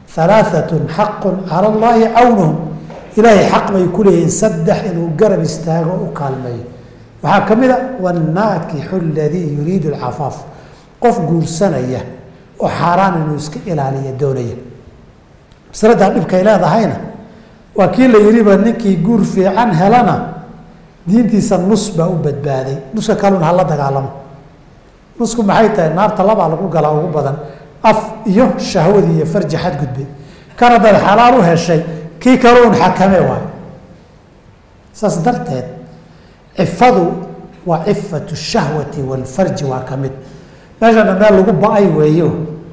halaaatun xaqun cala allaahi cawnuhum ilaahay xaq bay ku leeyihiin saddex inuu garab istaago u kaalmeeyo waxaa ka mid a wanaakixu aladii yuriidu alcafaaf qof guursanaya oo xaaraan inuu iska ilaaliya doonaya masaladaa dhibkay leedahayna waa kii la yidhiba ninkii guur fiican helana diintiisa nus baa u badbaaday nuska kaluna hala dagaalamo nusku maxay tahay naarta labaa lagu galaa ugu badan af iyo shahwadii iyo farji xadgudbay kan haddaad xalaal u heshay kii kale un xakame waayo saas darteed cifadu waa cifatu shahwati walfarji waa ka mid meeshana meel lagu ba-ay weeyo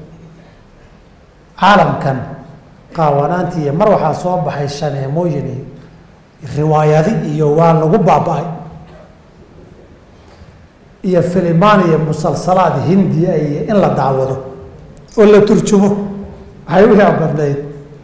caalamkan qaawanaanti iyo mar waxaa soo baxay shaneemooyin iyo riwaayadi iyo waa lagu baaba-ay iyo filimaan iyo musalsalaad hindiya iyo in la daawado oo la turjumo waxay u yaabadnayd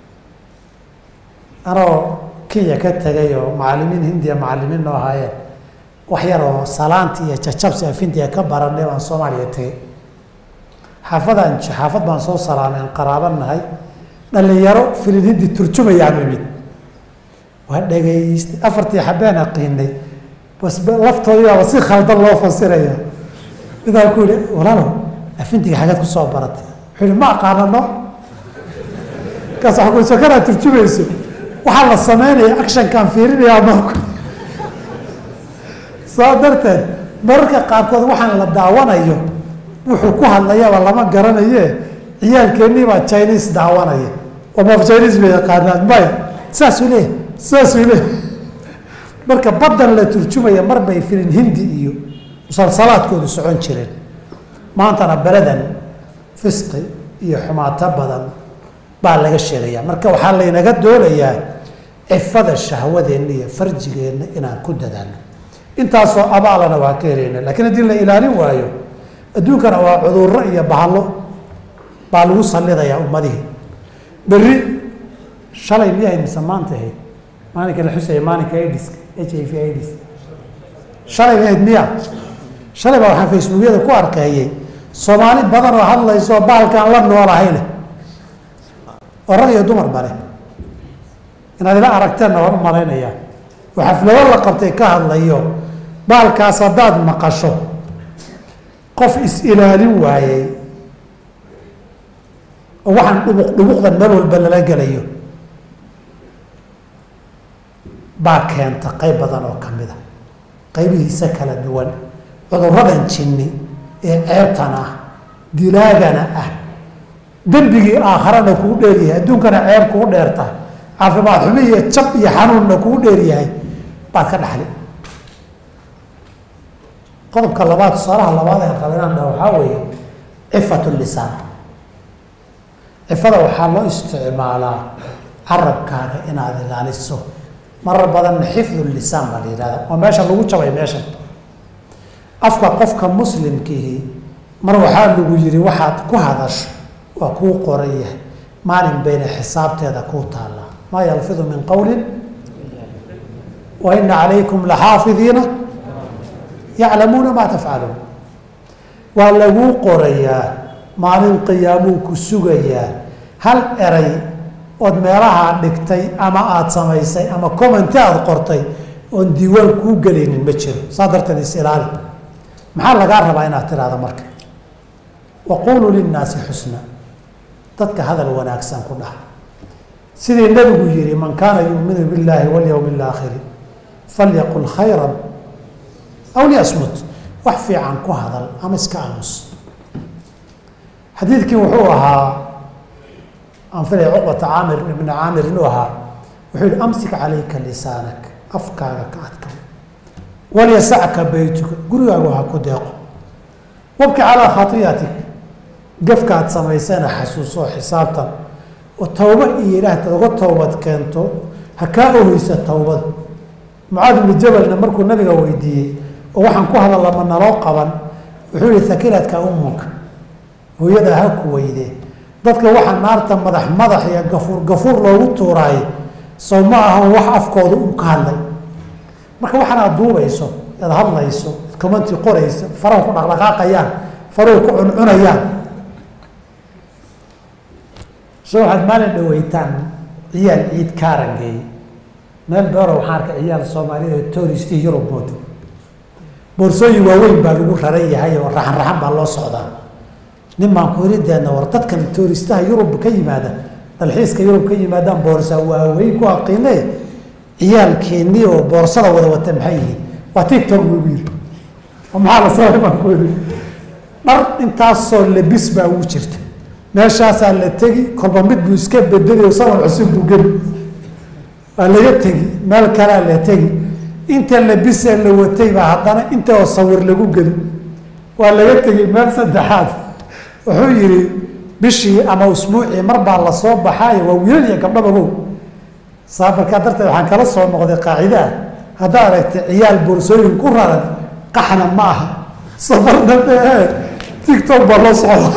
anoo kenya ka tegay oo macalimiin hindiya macalimiin noo ahaayeen wax yar oo salaanti iyo jajabsi af hindiya ka baranay baan soomaaliya tegay xaafadaan xaafad baan soo salaameen qaraaba nahay dhalinyaro filin hindi turjumayaanu imid waa dhagaystay afartii xabeen aqiinay bas laftoodiibaaba si khaldan loo fasiraya midaan ku yihi walaalow afintiga xageed kusoo baratay wuxuu yihi ma aqaanano kaas waa ku sokanaad turjumayso waxaa la sameynaya actionkaan fiirinayaa maku saa darteed mararka qaarkood waxaan la daawanayo wuxuu ku hadlayaba lama garanaye ciyaalkeennii baa chinese daawanaya oo maf chinese bay yaqaanaan maya saasuu leeyahy saasuu leeyahy marka baddan la turjumaya mar bay filin hindi iyo musalsalaadkoodu socon jireen maantana beledan fisqi iyo xumaato badan baa laga sheegaya marka waxaa laynaga doonayaa cifada shahwadeenna iyo farjigeenna inaan ku dadaalno intaasoo abaalana waa ka helayna lakiin haddii la ilaalin waayo adduunkana waa cudurro iyo bahalo baa lagu salidayaa ummadihii berri shalay miyahayd mise maanta ahayd maalinka la xusaya maalinka idiska h i v idis shalay miyahayd miya shalay baa waxaan facebookyada ku arkeeyey soomaali badan oo hadlayso baalkaan la noolahayne oo rag iyo dumar bale inaad ila aragteenna waan u malaynayaa oo xaflado la qabtay ka hadlayo baalkaas haddaad maqasho qof is-ilaalin waayey oo waxaan dhubuq dhubuqdan meel walba lala gelayo baa keenta qayb badan oo ka mid a qaybihiisa kala duwan cuduradan jinni ee ceebtan ah dilaagana ah dembigii aakharana kuu dheeryahay adduunkana ceeb kuu dheertahay caafimaad xumi iyo jab iyo xanuunna kuu dheeryahay baad ka dhaxli qodobka labaad tusaalaha labaad ee raba inaan dhaho waxaa weeye cifat lisaan cifada waxaa loo isticmaalaa carabkaaga inaad ilaaliso marar badanna xifdu lisaan baa la yihahda waa meesha lagu jabay meeshan afka qofka muslimkiihi mar waxaa lagu yihi waxaad ku hadasho waa kuu qoran yahay maalin bayna xisaabteeda kuu taallaa maa yalfidu min qowlin wa ina calaykum laxaafidiina yaclamuuna maa tafcaluun waa laguu qorayaa maalin qiyaamuu ku sugayaa hal eray ood meelahaa dhigtay ama aada samaysay ama commenti aada qortay oon diiwaan kuu gelaynin ma jiro saa darteed is-ilaali maxaa lagaa rabaa inaad tidhaahdo marka waquuluu linnaasi xusna dadka hadal wanaagsan ku dhaha sidii nebigu yihi man kaana yuuminu billaahi walyowmi alaakhiri falyaqul khayran aw liyasmut wax fiican ku hadal ama iska aamus xadiidkii wuxuu ahaa aan filaya cuqbata caamir ibna caamir inuu ahaa wuxuu yihi amsik calayka lisaanak afkaaga ka adka walyasacka beytuka gurigaagu ha ku deeqo wabki calaa khatiyatik gafkaad samaysana xasuuso xisaabtan oo towba iyo ilaahtaad uga toobad keento ha kaa oheysa towbad mucaad ibnu jabalna markuu nabiga weydiiyey oo waxaan ku hadalla ma naloo qaban wuxuu yihi hakiladka ummuka hooyadaa ha ku weyde dadka waxaa naarta madax madax iyo gafuur gafuur loogu tuuraay soo ma ahan wax afkooda u ka hadlay marka waxaan aad duubayso aad hadlayso ad commenti qorayso farahu ku dhaqdhaqaaqayaan farahu ku cuncunayaan so waxaad maalin dhaweytaan ciyaal ciid kaarangeey meel beero waxaan arkay ciyaal soomaaliyed oo touristi yurub moodo boorsooyin waaweyn baa lagu raran yahay oo raxan raxan baa loo socdaa nin baan ku irideedna war dadkan touristaha yurub ka yimaada dalxiiska yurub ka yimaadaan boorsa waaweyn ku aqiine ciyaalkeennii oo boorsada wada wata maxay yihiin waa tiktok buu igu yiri oo maxaa la sabay baan ku iri dhar intaasoo labis baa ugu jirta meeshaasaa la tegi kolba mid buu iska bedeli sawir cusub buu geli waa laga tegi meel kalea la tegi inta labisee la watay baa haddana inta oo sawir lagu geli waa laga tegi meel saddexaad wuxuu yidhi bishii ama usbuucii mar baa lasoo baxaayo waa wiilal iyo gabdhabagow saa markaa darteed waxaan kala soo noqday qaacide ah haddaa aragtay ciyaal boorsooyin ku raran qaxna ma aha safarna mee tictok baa loo socda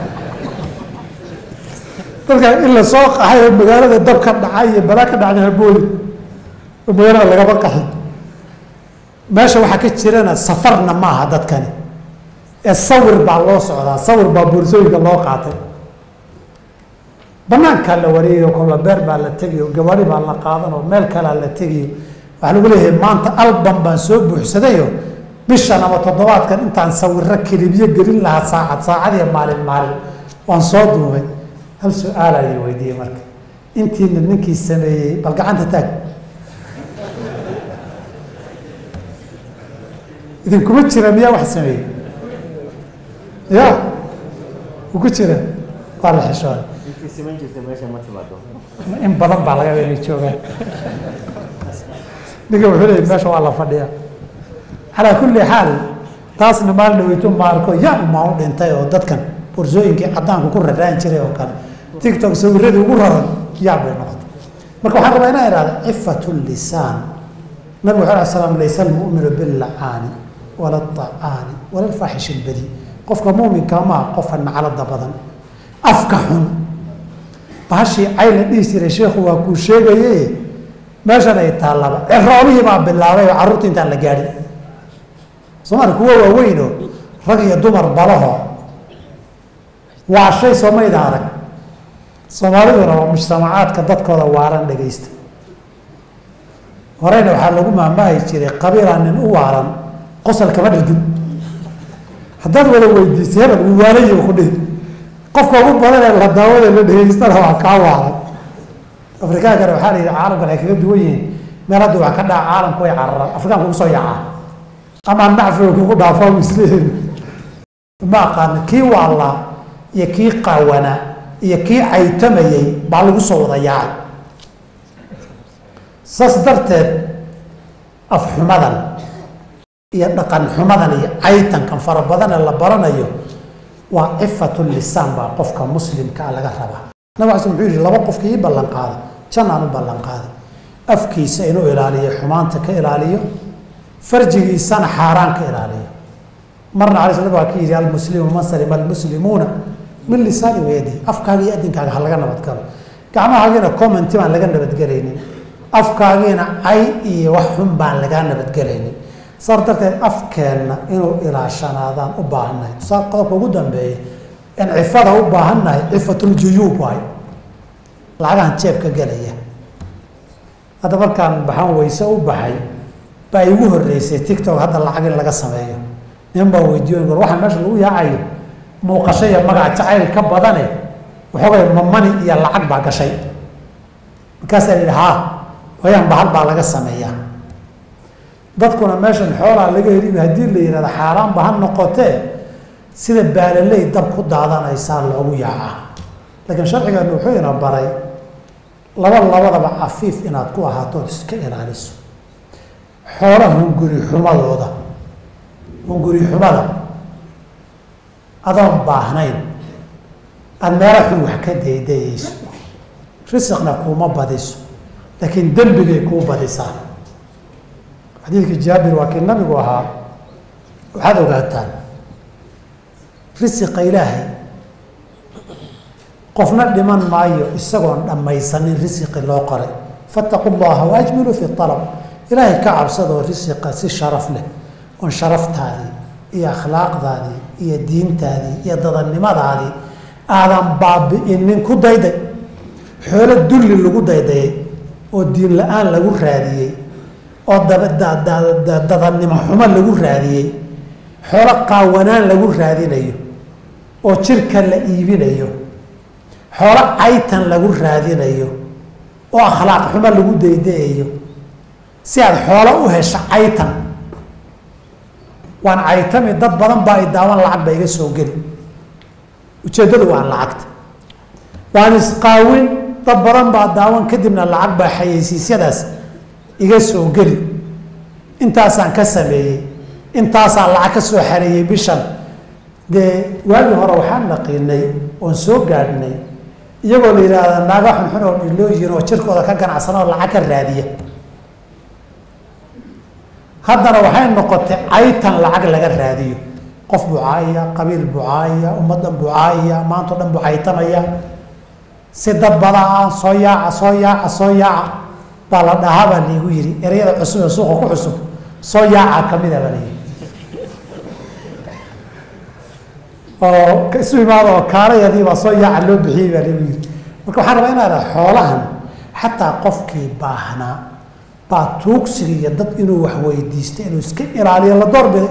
dadka in lasoo qaxay oo magaalada dab ka dhacay iyo balaa ka dhacday habooli oo magaalada lagama qaxin meesha waxaa ka jirana safarna ma aha dadkani ee sawir baa loo socdaa sawir baa boorsooyinka loo qaatay banaankaa la wareegayo kolla beer baa la tegayo gabaari baa la qaadan oo meel kalea la tegayo waxaa lagu leeyahay maanta albam baan soo buuxsadayo bishan ama toddobaadkan intaan sawiro kelibyo gelin lahaa saacad saacad iyo maalin maalin waan soo duubay hal su-aalaa la weydiiyey marka intiina ninkii sameeyey bal gacanta taag idinkuma jira miyaa wax sameeyey ya u ku jira waa la xishooday in badan baa laga inay joogaan ninka wuxuu leeyay meesha waa la fadhiya calaa kulli xaal taasna maalin dhaweyto ma arko yaa umaa u dhintay oo dadkan borsooyinkii cadaanku ku raraan jiray oo kale tictok sawiradii ugu raran yaa bay noqotay marka waxaan rabaa inaan ihahda cifat lisaan nabig wuxuu alay slam laysa almu'minu billacaani wala acaani wala alfaaxish albadi qofka muuminka maa qofka naclada badan afka xun bahashii cay la dhihi jiray sheekhu waa kuu sheegaye meeshan ay taallaba ciroolihii baa bilaabay oo carruurta intaan la gaadhin soomaalia kuwa waaweynoo rag iyo dumar balaho waa shay soomayda arag soomaaliduna waa mujtamacaadka dadkooda waaran dhegaysta horeyna waxaa lagu maamaahi jiray qabiilaa nin u waaran qosol kama dhirgin haddaad wada weydiisay hebel wuu waalayi ku dhihi qofka ugu badan ee la daawada la dhegaystana waa kaa waaran afrikaankana waxaa la yidhi caalamkan ay kaga duwan yihiin meel hadda waa ka dhaca caalamku way cararaan afrikaanka ugu soo yacaa ama nacfiga kugu dhaafaa mislihin ma aqaana kii waalaa iyo kii qaawanaa iyo kii caytamayey baa lagu soo wada yaacay saas darteed afxumadan iyo dhaqan xumadan iyo caytankan fara badan ee la baranayo waa cifatu lisaan baa qofka muslimka a laga rabaa nabig ala sl wuxuu yihi laba qofka ii ballan qaada jannaan u ballan qaaday afkiisa inuu ilaaliyo xumaanta ka ilaaliyo farjigiisana xaaraan ka ilaaliyo marna ala sl waa ka yidhi almuslimu man salima almuslimuuna min lisaani wayadihi afkaaga iyo adinkaaga ha laga nabadgalo gacmahaagiina commenti baan laga nabadgelaynin afkaagiina cay iyo wax xun baan lagaa nabadgelaynin saas darteed afkeenna inuu ilaashanaadaan u baahannahay tusaa qodobka ugu dambeeya in cifada u baahannahay cifatljuyuub waayo lacagahan jeebka gelaya hadda markaan baxan weyse u baxay baa igu horeysay tictok hadda lacag in laga sameeyo nin baa weydiiyo war waxaa meesha lagu yaacayo muuqasho iyo magac jacayl ka badane waxoogay mamani iyo lacag baa gashay markaasaa yidhi haa wayaan bahal baa laga sameeyaa dadkuna meeshan xoolaa laga heliba haddii la yihahdo xaaraanba ha noqotee sida baalaley dab ku daadanaysaa loogu yaacaa laakiin sharcigeenu wuxuu ina baray laba labadaba cafiif inaad ku ahaato ood iska ilaaliso xoola hunguri xumadooda hunguri xumada adoon baahnayn aada meelo xun wax ka daydayeyso risiqna kuuma badiso laakiin dembigay kuu badisaa xadiidkii jaabir waa kii nabigu ahaa waxaad ogaataan risiqa ilaahay qofna dhiman maayo isagoon dhammaysanin risiqi loo qoray fattaqu llaha waajmiluu fi alab ilaahay ka cabsadoo risiqa si sharaf leh oon sharaftaadii iyo akhlaaqdaadii iyo diintaadii iyo dadannimadaadii aadan baabi'inin ku dayday xoolo dulli lagu daydayay oo diin la-aan lagu raadiyey oo dadannimo xumo lagu raadiyey xoolo qaawanaan lagu raadinayo oo jirka la iibinayo xoolo caytan lagu raadinayo oo akhlaaq xumo lagu daydayayo si aada xoolo u hesho caytan waan caytami dad badan baa i daawan lacag ba iga soo geli ujeeddadu waa lacagta waan isqaawin dad badan baa daawan kadibna lacag baa xayeysiisyadaas iga soo geli intaasaan ka sameeyey intaasaan lacag ka soo xareeyey bishan dee waagii hore waxaan naqiinay oon soo gaadhnay iyagoo la yidhaahda naaga xunxun oo dhilooyin oo jirkooda ka ganacsana oo lacag ka raadiya haddana waxay noqotay caytan lacag laga raadiyo qof bucaaya qabiil bucaaya ummaddan bucaaya maanta o dhan buu caytamaya si dad badaa ah soo yaaca soo yaaca soo yaaca baa la dhahaa baa liigu yidhi ereyada cusub ee suuqa ku cusub soo yaaca kamida baa layidhi oo isu imaada oo kaalayadii baa soo yaaca loo bixiyey baa liigu yidhi marka waxaan rabaa inaa dhaha xoolahan xataa qofkii baahnaa baa tuugsiga iyo dad inuu wax weydiista inuu iska ilaaliyo la doorbiday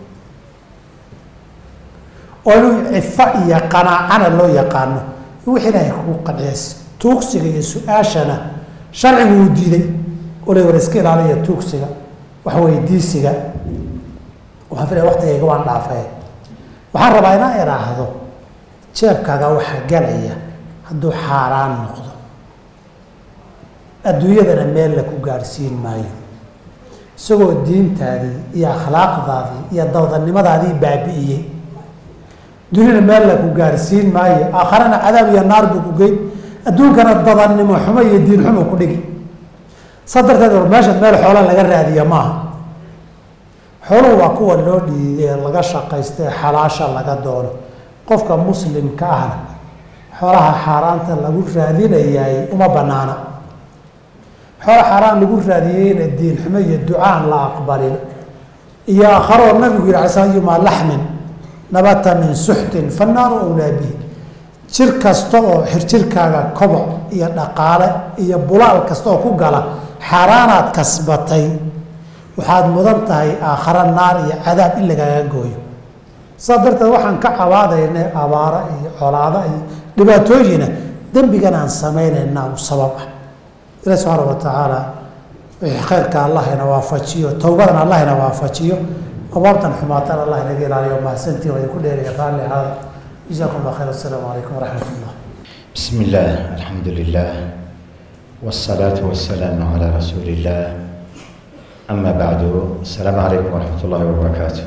oo inuu cifa iyo qanaacana loo yaqaano wix ilaahay kugu qanciya tuugsiga iyo su-aashana sharcigu uu diiday ole war iska ilaaliya tuugsiga wax weydiisiga waxaan filaya waqtigayga waan dhaafee waxaan rabaa inaan idhaahdo jeebkaaga waxa galaya hadduu xaaraan noqdo adduunyadana meel la ku gaadhsiin maayo isagoo diintaadii iyo akhlaaqdaadii iyo dawdannimadaadii baabi'iyey duniyana meel la ku gaadhsiin maayo aakharana cadaab iyo naar buu ku geyn adduunkana dadannimo xumo iyo diin xumo ku dhigi saa darteed war meesha meel xoola laga raadiya maaha xooluhu waa kuwa loo dhiiday ee laga shaqaysta ee xalaasha laga doono qofka muslimka ahna xoolaha xaaraanta lagu raadinayaay uma banaana xoola xaaraan lagu raadiyeyna diin xumo iyo ducaan la aqbalin iyo aakharoo nabigu yihi ala sl yumaa laxmin nabata min suxtin fannaaru awlaa bihi jir kasta oo xirjirkaaga koboc iyo dhaqaale iyo bulaal kasta oo ku gala xaaraanaad kasbatay waxaad mudan tahay aakhara naar iyo cadaab in lagaaga gooyo saas darteed waxaan ka cabaadaynay abaaro iyo colaado iyo dhibaatooyina dembigan aan samaynaynaa u sabab ah ilahi subxaana wa tacaala wixii khayrka allahina waafajiyo towbadan allahina waafajiyo abaabtan xumaatan allah inaga ilaaliyo mahadsantiin waa idinku dheeraya raalli ahaada جزاكم الله خير السلام عليكم ورحمة الله بسم الله الحمد لله والصلاة والسلام على رسول الله أما بعد السلام عليكم ورحمة الله وبركاته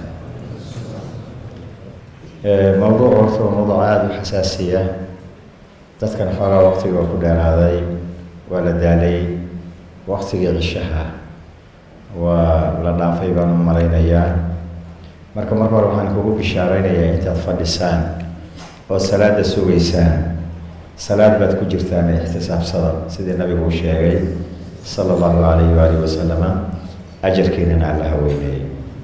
موضوع ورث موضوع عاد حساسية dadkan xoogaa waqtiga ku dheeraaday waa la daalay waqtigii cishaha waa la dhaafay baan u malaynayaa marka marka hore waxaan kugu bishaaraynayaa intaad fadhisaan oo salaada sugaysaan salaad baad ku jirtaan ee ixtisaabsada sidii nabigu uu sheegay sala allahu calayhi waalihi wasalama ajarkiinana alla haweyneeyey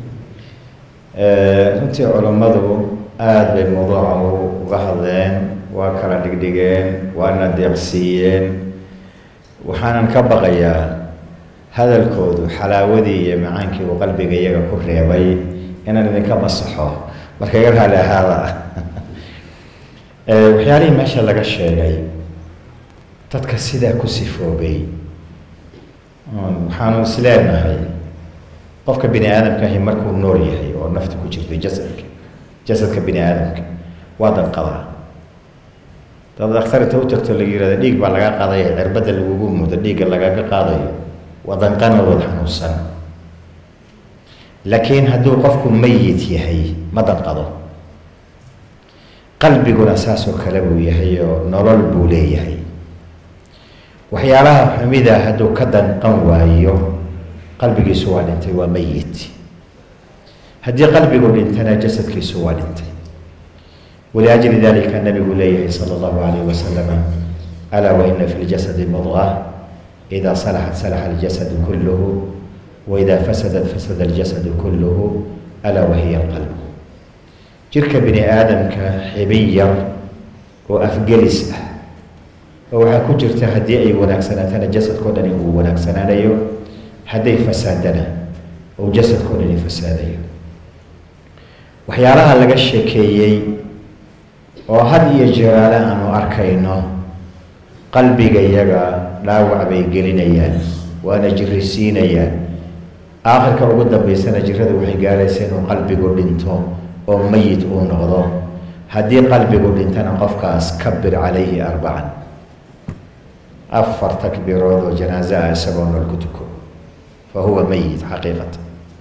runtii culammadu aada bay mawduuca uga hadleen waa kala dhigdhigeen waana deeqsiiyeen waxaanan ka baqayaa hadalkoodu xalaawadii iyo macaankii uu qalbiga iyaga ku reebay inaan idinka masaxo marka iga raali ahaada waxyaalihii meesha laga sheegay dadka sidaa ku sifoobay waxaanu is leenahay qofka bini aadamkaahi markuu nool yahay oo nafta ku jirto jasadka jasadka bini aadamka waa danqadaa dad dhakhtarinta u tagto laga yihahdo dhiig baa laga qaadaya cirbadda lagugu mudo dhiigga lagaga qaadayo waa danqanadood xanuunsan laakiin hadduu qofku mayit yahay ma danqado qalbiguna saasoo kale buu yahay oo nolol buu leeyahay waxyaalaha xumida hadduu ka danqan waayo qalbigiisu waa dhintay waa mayit haddii qalbigu dhintana jasadkiisu waa dhintay waliajli dalika nabigu leeyahay sala allahu calayh wasalama alaa waina fi ljasadi mudqa ida salaxat salaxa aljasadu kulluhu waida fasadat fasada aljasadu kulluhu alaa wahiya alqalb jirka bini aadamka xibin yar oo afgelis ah oo waxaa ku jirta haddii ay wanaagsanaatana jasadkao dhani uu wanaagsanaanayo hadday fasaadana uu jasadkao dhani fasaadayo waxyaalaha laga sheekeeyey oo had iyo jeeraale aanu arkayno qalbiga iyaga dhaawac bay gelinayaan waana jirisiinayaan aakhirka ugu dambeysana jirada waxay gaaraysa inuu qalbigu dhinto oo mayit uu noqdo haddii qalbigu dhintana qofkaas kabir calayhi arbacan afar takbiirood oo janaaso ah isagoo nool ku tuko fa huwa mayit xaqiiqatan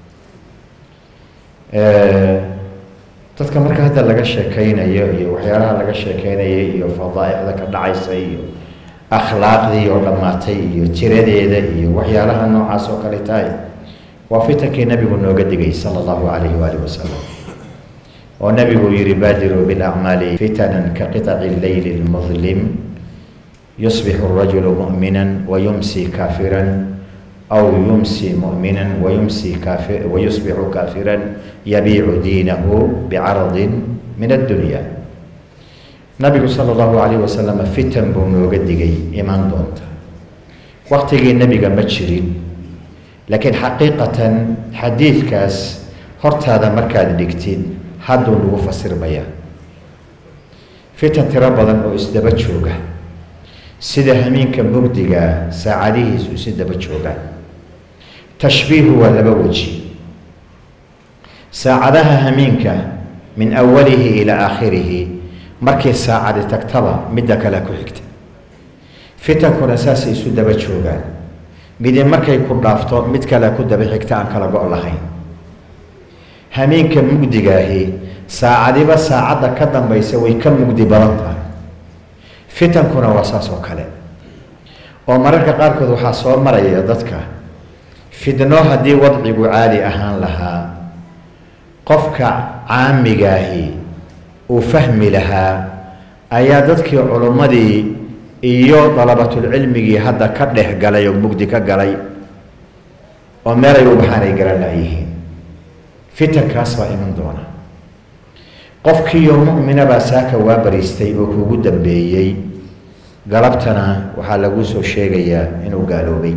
dadka marka hadda laga sheekeynayo iyo waxyaalaha laga sheekeynayo iyo fadaa'icda ka dhacaysa iyo akhlaaqdii oo dhammaatay iyo tiradeeda iyo waxyaalaha noocaas oo kale tahay waa fitankii nabigu nooga digay sala allahu calayhi waalihi wasalam oo nabigu yihi baadiruu bilacmaali fitanan ka qiطaci leyli lmudlim yusbixu rajulu mu'mina wayumsi kaafiran aw yumsi mu'mina wayumsi kaafi wayusbixu kaafiran yabiicu diinahu bicaradin min addunya nabigu sala allahu calayh wasalam fitan buu nooga digay imaan doonta waktigii nebiga ma jirin laakiin xaqiiqatan xadiidkaas hortaada markaad dhigtid hadduu lagu fasirmayaa fitan tiro badan oo isdaba jooga sida hamiinka mugdiga saacadihiisu isi daba joogaan tashbiihu waa laba weji saacadaha hamiinka min awalihi ilaa aakhirihi markii saacadi tagtaba midda kale ku xigta fitankuna saasay isu daba joogaan midi markay ku dhaafto mid kale ku daba xigta aan kala go' lahayn hamiinka mugdigaahi saacadiba saacadda ka dambaysa way ka mugdi badan tahay fitankuna waa saas oo kale oo mararka qaarkood waxaa soo maraya dadka fidno haddii wadcigu caadi ahaan lahaa qofka caamigaahi uu fahmi lahaa ayaa dadkii culummadii iyo dalabatulcilmigii hadda ka dhex galay oo mugdi ka galay oo meelay u baxaan ay garan laayihiin fitankaas baa iman doona qofkiiyo mu'mina baa saaka waa bariistay oo kuugu dambeeyey galabtana waxaa lagu soo sheegayaa inuu gaaloobay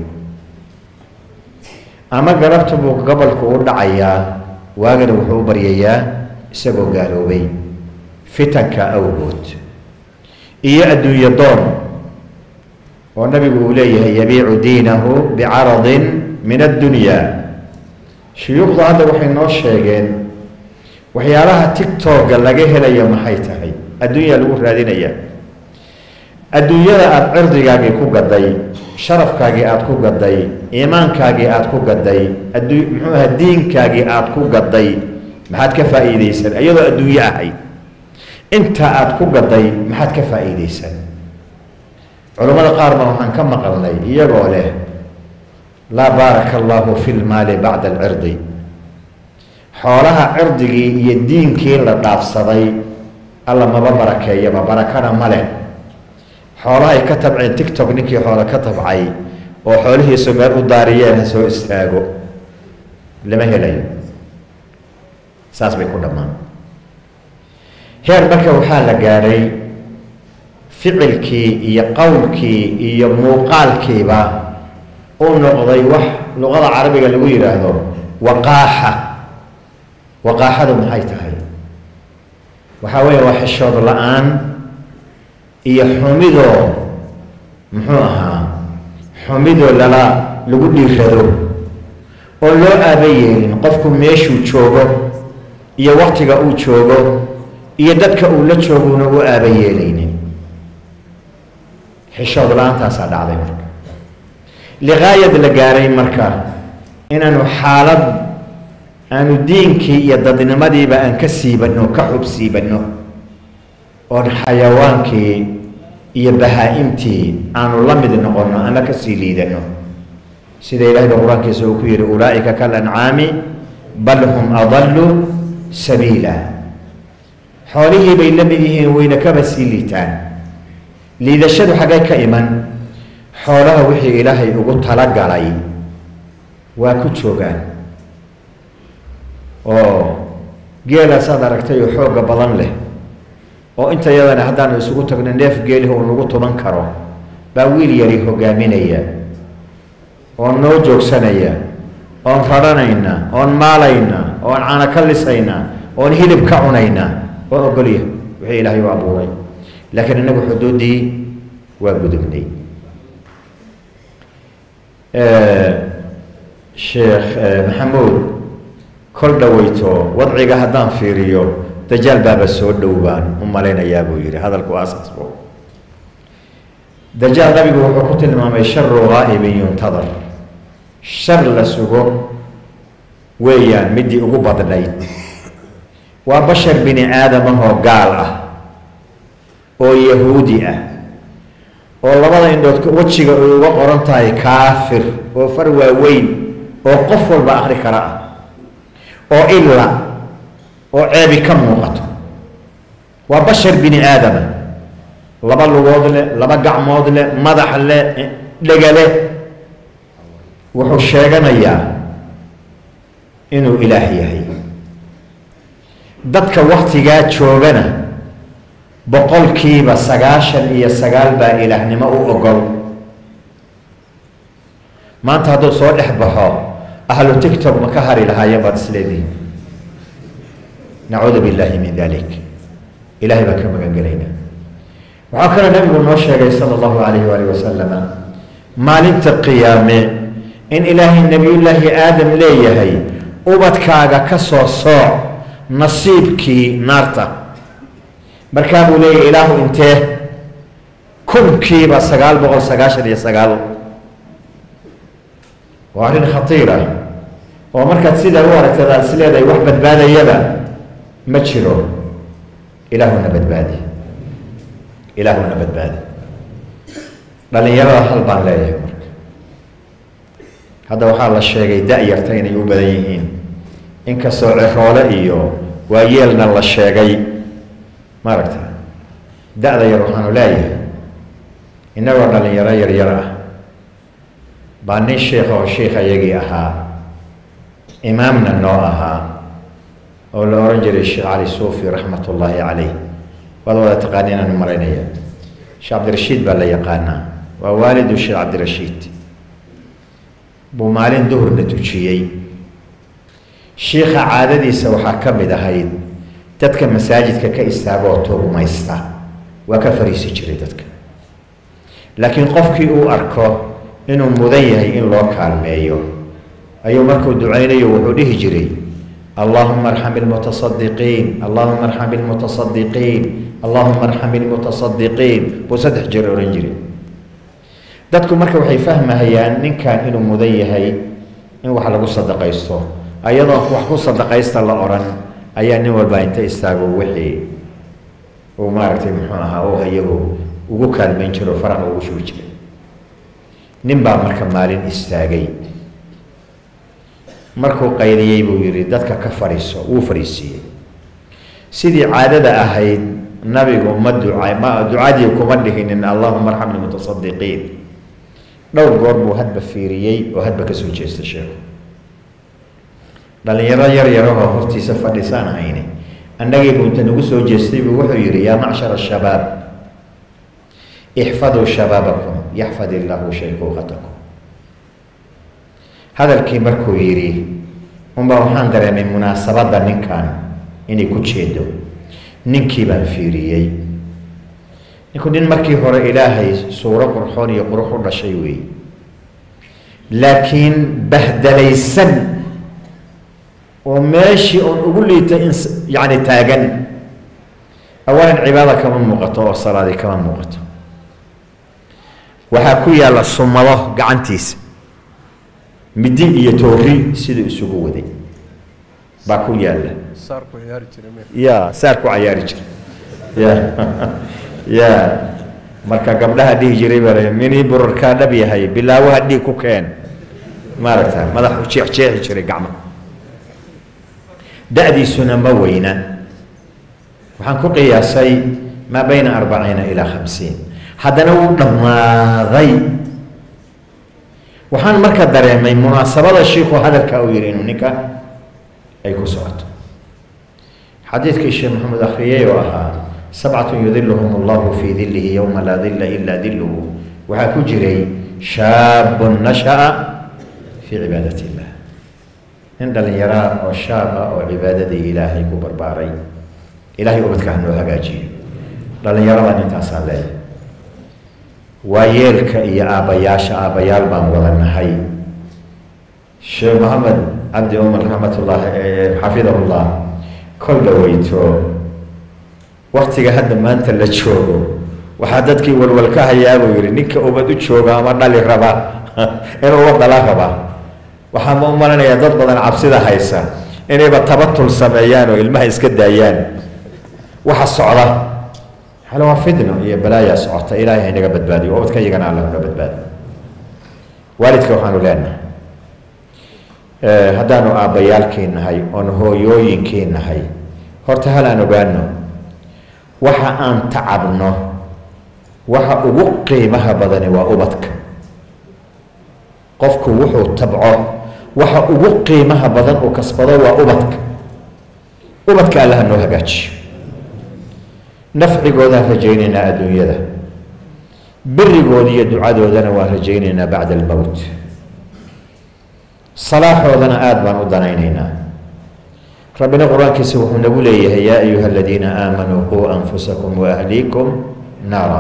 ama galabta buu gobolku u dhacayaa waagana wuxuu u baryayaa isagoo gaaloobay fitanka awgood iyo adduunyo doon oo nabigu uu leeyahay yabiicu diinahu bicaradin min addunya shuyuukhdu hadda waxay noo sheegeen waxyaalaha tictokga laga helaya maxay tahay adduunyaa lagu raadinaya adduunyada aada cirdigaagii ku gaday sharafkaagii aada ku gaday iimaankaagii aada ku gaday addu muxuu aha diinkaagii aada ku gaday maxaad ka faa'iideysan iyadoo adduunyo ahayd intaa aada ku gaday maxaad ka faa'iideysan culammada qaar ba waxaan ka maqalnay iyagoo leh laa baaraka allahu fi lmaali bacda alcirdi xoolaha cirdigii iyo diinkii la dhaafsaday alla maba barakeeyaba barakana ma leh xoolahay ka tabceen tictok ninkii xoolo ka tabcay oo xoolihiisu meel u daariyeen ha soo istaago lama helayo saas bay ku dhammaan heer marka waxaa la gaadhay ficilkii iyo qowlkii iyo muuqaalkiiba uu noqday wax luqada carabiga lagu yidhaahdo waqaaxa waqaaxadu maxay tahay waxaa weeye waa xishood la-aan iyo xumidoo muxuu ahaa xumidoo lala lagu dhiirado oo loo aaba yeelin qofku meeshuu joogo iyo waktiga uu joogo iyo dadka uu la jooguna u aaba yeelaynin xishood la-aantaasaa dhacday marka liqaayad la gaaray marka inaanu xaalad aanu diinkii iyo dadnimadiiba aan ka siibanno ka xub siibanno oon xayawaankii iyo bahaa-imtii aanu la mid noqonno ama ka sii liidanno sida ilahay ba qur-aankiisa uu ku yihi ulaa'ika kal ancaami bal hum adallu sabiila xoolihii bay la mid yihiin wayna kaba sii liitaan liidashadu xaggay ka iman xoolaha wixii ilaahay ugu talagalay waa ku joogaan oo geelaasaad aragtay oo xoogga badan leh oo inta yadana haddaanu isugu tagno neef geelihi uu nagu tuman karo baa wiil yari hogaaminaya oon noo joogsanaya oon radhanayna oon maalayna oon cana ka lisayna oon hilib ka cunayna waa ogolya wixii ilaahay u abuuray laakiin innagu xuduuddii waa gudubnay sheekh maxamuud kol dhaweyto wadciga haddaan fiiriyo dajaal baaba soo dhow baan u malaynayaa buu yidhi hadalku aasasbo dajaal nabigu wuxuu ku tilmaamay sharu ghaa'ibin yuntadar shar la sugo weeyaan midii ugu badnayd waa bashar bini aadamahoo gaal ah oo yahuudi ah oo labada indhood wejiga ay uga qoran tahay kaafir oo far waaweyn oo qof walba akri kara ah oo illa oo ceebi ka muuqato waa bashar bini aadama laba lugood leh laba gacmood leh madax leh dhega leh wuxuu sheeganayaa inuu ilaah yahay dadka waktigaa joogana boqolkiiba sagaashan iyo sagaal baa ilaahnimo u ogol maanta hadduu soo dhex baxo ahlu tictok ma ka hari lahaayeen baad isleedihin nacuudu billaahi min dalik ilahay baan ka magan gelaynaa waxaa kaloo nabigu noo sheegay sala allahu calayhi waalihi wasalama maalinta qiyaame in ilaahay nebiyullaahi aadam leeyahay ubadkaaga ka soo sooc nasiibkii naarta markaa buu leeyahy ilaahu intee kunkiiba sagaal boqol sagaashan iyo sagaal waa arrin khatiir ah oo markaad sidaa u aragtad aad is leedahay wax badbaadayaba ma jiro ilaahuna badbaadi ilaahuna badbaadi dhallinyarada hal baan leeyahay marka hadda waxaa la sheegay da-yarta inay u badan yihiin inkastoo ciroole iyo waayeelna la sheegay maaragta da-da yar waxaanu leeyahay innagoo dhallinyaro yaryar ah baa nin sheikh oo sheikh ayagii ahaa imaamna noo ahaa oo la ohan jiray sheekh cali suufi raxmat ullaahi caleyh waad wada taqaaniinaan maraynaya sheekh cabdirashiid baa la yaqaanaa waa waalidu sheekh cabdirashiid buu maalin duhurna tujiyey shiikha caadadiisa waxaa ka mid ahayd dadka masaajidka ka istaagoo tuugmaysta waa ka fariisi jiray dadka laakiin qofkii uu arko inuu mudan yahay in loo kaalmeeyo ayuu markuu ducaynayo wuxuu dhihi jiray allahuma arxam ilmutasadiqiin allahuma arxam ilmutasadiqiin allahuma arxam ilmutasadiqiin buu saddex jeer odhan jiray dadku marka waxay fahmahayaan ninkan inuu mudan yahay in wax lagu sadaqaysto ayadoo wax ku sadaqaysta la odhan ayaa nin walba inta istaago wixii uu maaragtay muxuu ahaa oo iyagu ugu kaalmayn jiro faraqa ugu shubi jiray nin baa marka maalin istaagay markuu qayliyey buu yidhi dadka ka fadhiiso wuu fadhiisiiyey sidii caadada ahayd nabigu ma duca ma ducadii kuma dhihinin allahuma arxam ilmutasadiqiin dhowr goor buu hadba fiiriyey oo hadba kasoo jeesta sheekhu dhallinyaro yar yarahoo hortiisa fadhisaan hayni annagii buu inta nagu soo jeestay buu wuxuu yidhi yaa macshar ashabaab ixfaduu shabaabakum yaxfad illaahu shaykuuqatakum hadalkii markuu yidhi unbaa waxaan dareemay munaasabadda ninkan inay ku jeedo ninkii baan fiiriyey ninku nin markii hore ilaahay suuro qurxoon iyo qurux u dhashay weeye laakiin bahdalaysan oo meeshii oon ugu liitay in yacni taagan awalan cibaada kama muuqato oo salaadi kama muuqato waxaa ku yaalla sumado gacantiisa midi iyo toori siduu isugu waday baa ku yaalla ya saar ku cayaari jira ya ya marka gabdhaha dhihi jiray baa minii burarkaa dhab yahay bilaawaha dhiig ku keen maaragta madaxu jeexjeexi jiray gacma da-diisuna ma weyna waxaan ku qiyaasay maa bayna arbaciina ilaa khamsiin haddana wuu dhammaaday waxaan marka dareemay munaasabada shiiku hadalka uu yihi inuu ninka ay ku socoto xadiidkii sheekh maxamed akhriyey oo ahaa sabcatun yudiluhum allahu fii dilihi yowma laa dila ilaa diluhu waxaa ku jiray shaabun nasha'a fii cibaadat illah nin dhallinyaraa oo shaab ah oo cibaadadii ilaahay ku barbaaray ilaahay ubadka ha noo hagaajiyo dhallinyaradan intaasaan leeyahay waa yeelka iyo aabbayaasha aabbayaal baan wada nahay sheekh maxamed cabdi umar raxmatullaahi xafidahullah kol dhaweyto waktiga hadda maanta la joogo waxaa dadkii walwal ka hayaa buu yihi ninka ubad u jooga ama dhali raba inuu ubad dhala raba waxaa ma u malinayaa dad badan cabsida haysa inayba tabatul sameeyaan oo ilmaha iska daayaan waxa socda hale waa fidno iyo balaayaa socota ilaahay haynaga badbaadiyo ubadka iyagana alla naga badbaadiyo waalidka waxaanu leenahay haddaanu aabbayaalkii nahay oon hooyooyinkii nahay horta hal aan ogaano waxa aan tacabno waxa ugu qiimaha badani waa ubadka qofku wuxuu tabco waxa ugu qiimaha badan uu kasbado waa ubadka ubadka allaha noo hagaajiyo nafcigoodaan rajaynaynaa adduunyada berigood iyo ducadoodana waan rajaynaynaa bacda almowt salaaxoodana aada baan u danaynaynaa rabbina qur-aankiisa wuxuu nagu leeyahay yaa ayuha aladiina aamanuu quu anfusakum waahliikum naara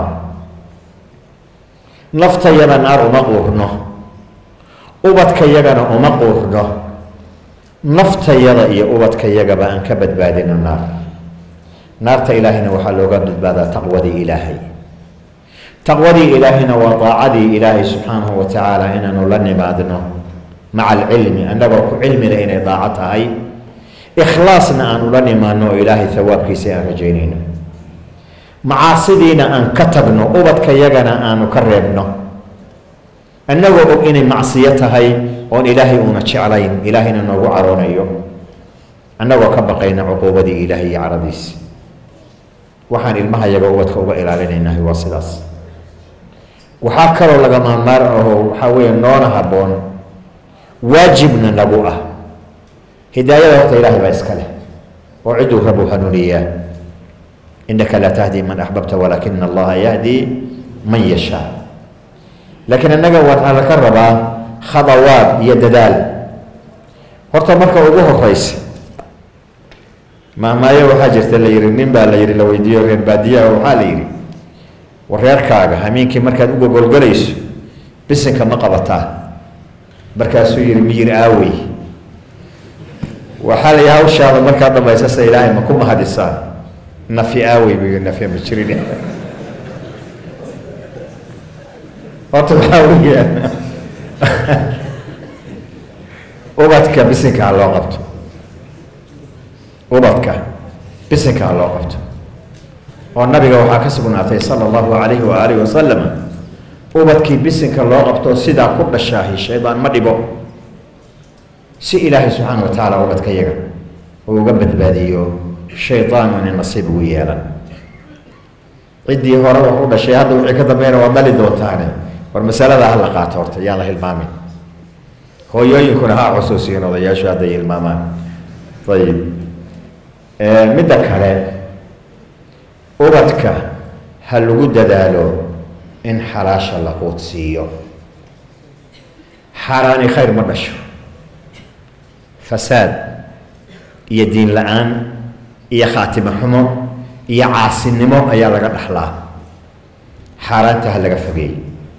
naftayada naar uma quurno ubadkayagana uma quurno naftayada iyo ubadkayagaba aan ka badbaadino naar naarta ilaahayna waxaa looga badbaadaa taqwadii ilaahay taqwadii ilaahayna waa daacadii ilaahay subxaanahu wa tacaala inaanu la nimaadno maca alcilmi annagoo ku cilmina inay daaco tahay ikhlaasna aan ula nimaano oo ilaahay hawaabkiisa aan rajaynayno macaasidiina aan ka tagno ubadkayagana aanu ka reebno annagoo og inay macsiyo tahay oon ilaahay uuna jeclayn ilaahayna noogu caroonayo annagoo ka baqayna cuquubadii ilaahay iyo caradiisi waxaan ilmaha yaga ubadka uga ilaalinaynahay waa sidaas waxaa kaloo laga maarmaar aho waxaa weeye noona habboon waajibna nagu ah hidaayada horta ilaahay baa iska leh oo ciduu rabuu hanuuniyaa innaka laa tahdi man axbabta walaakina allaha yahdi man yashaa laakiin annaga waxaa laka rabaa khadawaad iyo dadaal horta marka ugu horeysa maamaayo waxaa jirta la yihi nin baa la yihi la weydiiyo reer baadiyaha waxaa la yihi wareerkaaga hamiinkii markaad u gogolgalayso bisinka ma qabataa markaasuu yihi miyir aawey waxaa la yihi hawshaada markaa dambaysa sa ilaahay ma ku mahadisaa nafi aawey buu yihi nafi ma jirin horta waxaa weeyaan ubadka bisinka ha loo qabto ubadka bisinka ha loo qabto oo nabiga waxaa ka sugnaatay sala allahu calayhi wa aalihi wasalam ubadkii bisinka loo qabto sidaa ku dhashaahi shaydaan ma dhibo si ilaahay subxaana wa tacaala ubadka yaga uu uga badbaadiyo shaydaanu inay nasiib ugu yeelan ciddii hore wax u dhashay hadda wixii ka dambeyna waad dhali doontaane war masalada ha la qaato horta yaan la hilmaamin hooyooyinkuna ha xusuusiyin odayaashu hadday hilmaamaan ayib midda kale ubadka ha lagu dadaalo in xalaasha la quudsiiyo xaaraani khayr ma dhasho fasaad iyo diin la-aan iyo khaatimo xumo iyo caasinimo ayaa laga dhaxlaa xaaraanta ha laga fogeey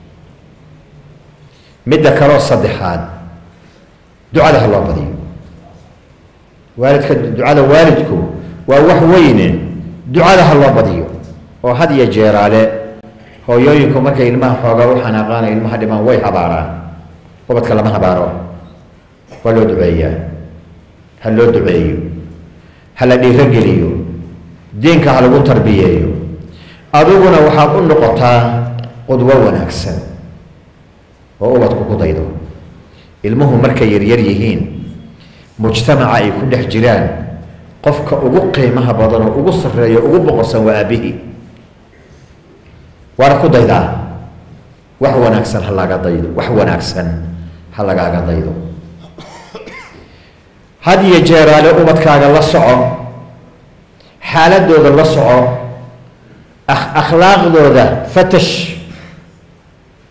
midda kaloo saddexaad ducada ha loo badiyo waalidka ducada waalidku waa wax weyne ducada ha loo badiyo oo had iyo jeeraale hooyooyinku markay ilmaha xoogaa u xanaaqaana ilmaha dhimaan way habaaraan ubadka lama habaaro waa loo duceeyaa ha loo duceeyo ha la dhiirogeliyo diinka ha lagu tarbiyeeyo adiguna waxaad u noqotaa qudwo wanaagsan oo ubadku ku daydo ilmuhu markay yaryar yihiin mujtamaca ay ku dhex jiraan qofka ugu qiimaha badan oo ugu sarreeyo ugu boqorsan waa aabihii waana ku daydaa wax wanaagsan ha laga daydo wax wanaagsan ha lagaaga daydo had iyo jeeraale ubadkaaga la soco xaaladooda la soco akhlaaqdooda fatash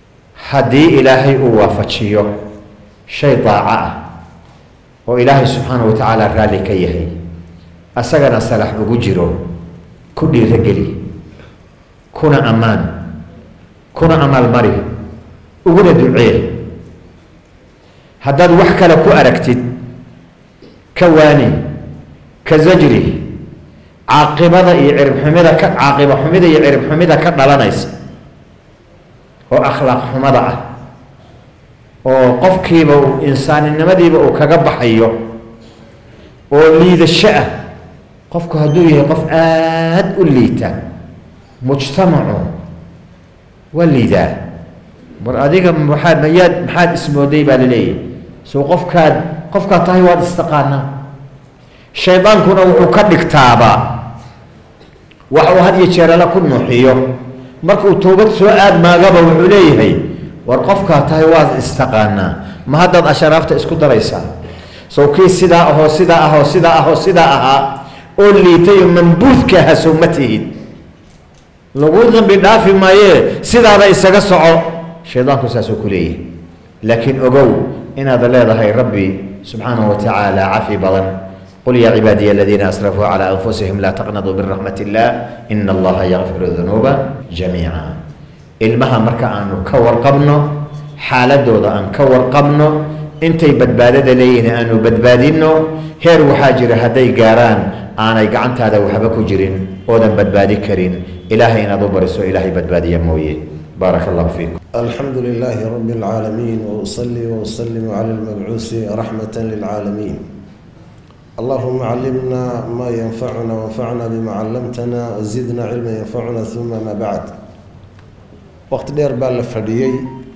haddii ilaahay uu waafajiyo shay daaco ah oo ilaahay subxaanahu wa tacaala raalli ka yahay asagana salax ugu jiro ku dhiirogeli kuna ammaan kuna amaalmari uguna ducee haddaad wax kale ku aragtid ka waani ka zajri caaqibada iyo ciribxumida ka caaqiba xumida iyo cirib xumida ka dhalanaysa oo akhlaaq xumada ah oo qofkiiba insaaninimadiiba uu kaga baxayo oo liidasho ah qofku hadduu yahay qof aada u liita mujtamacu waa liidaa war adiga maxaad mayaad maxaad ismooday baa laleeyahy soo qofkaad qofkaad tahay waad istaqaanaa shaydaankuna wuxuu ka dhigtaaba wax uu had iyo jeerala ku nuuxiyo markuu toobad soo aadmaagaba wuxuu leeyahay war qofkaa tahay waad istaqaanaa ma haddaad asharaafta isku daraysaa sow kii sidaa ahoo sidaa ahoo sidaa ahoo sidaa ahaa oo liitayo mambuudka aha sow ma tihid lagu dambi dhaafi maayee sidaada isaga soco shaydaanku saasuu ku leeyahay laakiin ogow inaad leedahay rabbi subxaanahu wa tacaala cafi badan qul yaa cibaadiya aladiina asrafuu calaa anfusihim laa taqnaduu min raxmat illah ina allaha yakfiru dunuuba jamiica ilmaha marka aanu ka warqabno xaaladooda aan ka warqabno intay badbaadada leeyihiin aanu badbaadinno heer waxaa jira hadday gaaraan aanay gacantaada waxba ku jirin oodan badbaadi karin ilaahay inaad u bariso ilaahay badbaadiya mooye baaraka allahu fiikum الحمد لله رب العالمين وأصلي وأسلم على المبعوث رحمة للعالمين اللهم علمنا ما ينفعنا وانفعنا بما علمتنا وزدنا علما ينفعنا ثم ما بعد وقت دير بال فديي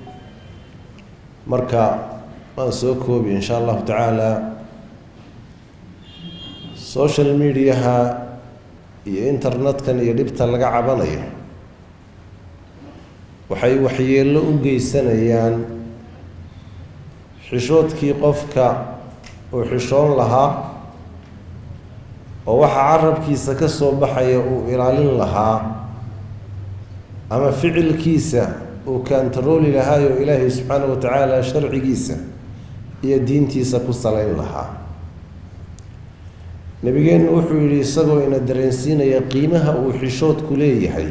مركا ما سوكوب إن شاء الله تعالى سوشيال ميديا iyo internetkan iyo dhibta laga cabanayo waxay waxyeello u geysanayaan xishoodkii qofka uu xishoon lahaa oo waxa carabkiisa ka soo baxaya uu ilaalin lahaa ama ficilkiisa uu kaantarooli lahaayo ilaahay subxaanahu wa tacaala sharcigiisa iyo diintiisa ku salayn lahaa nabigeennu wuxuu yidhi isagoo ina dareensiinaya qiimaha uu xishoodku leeyahay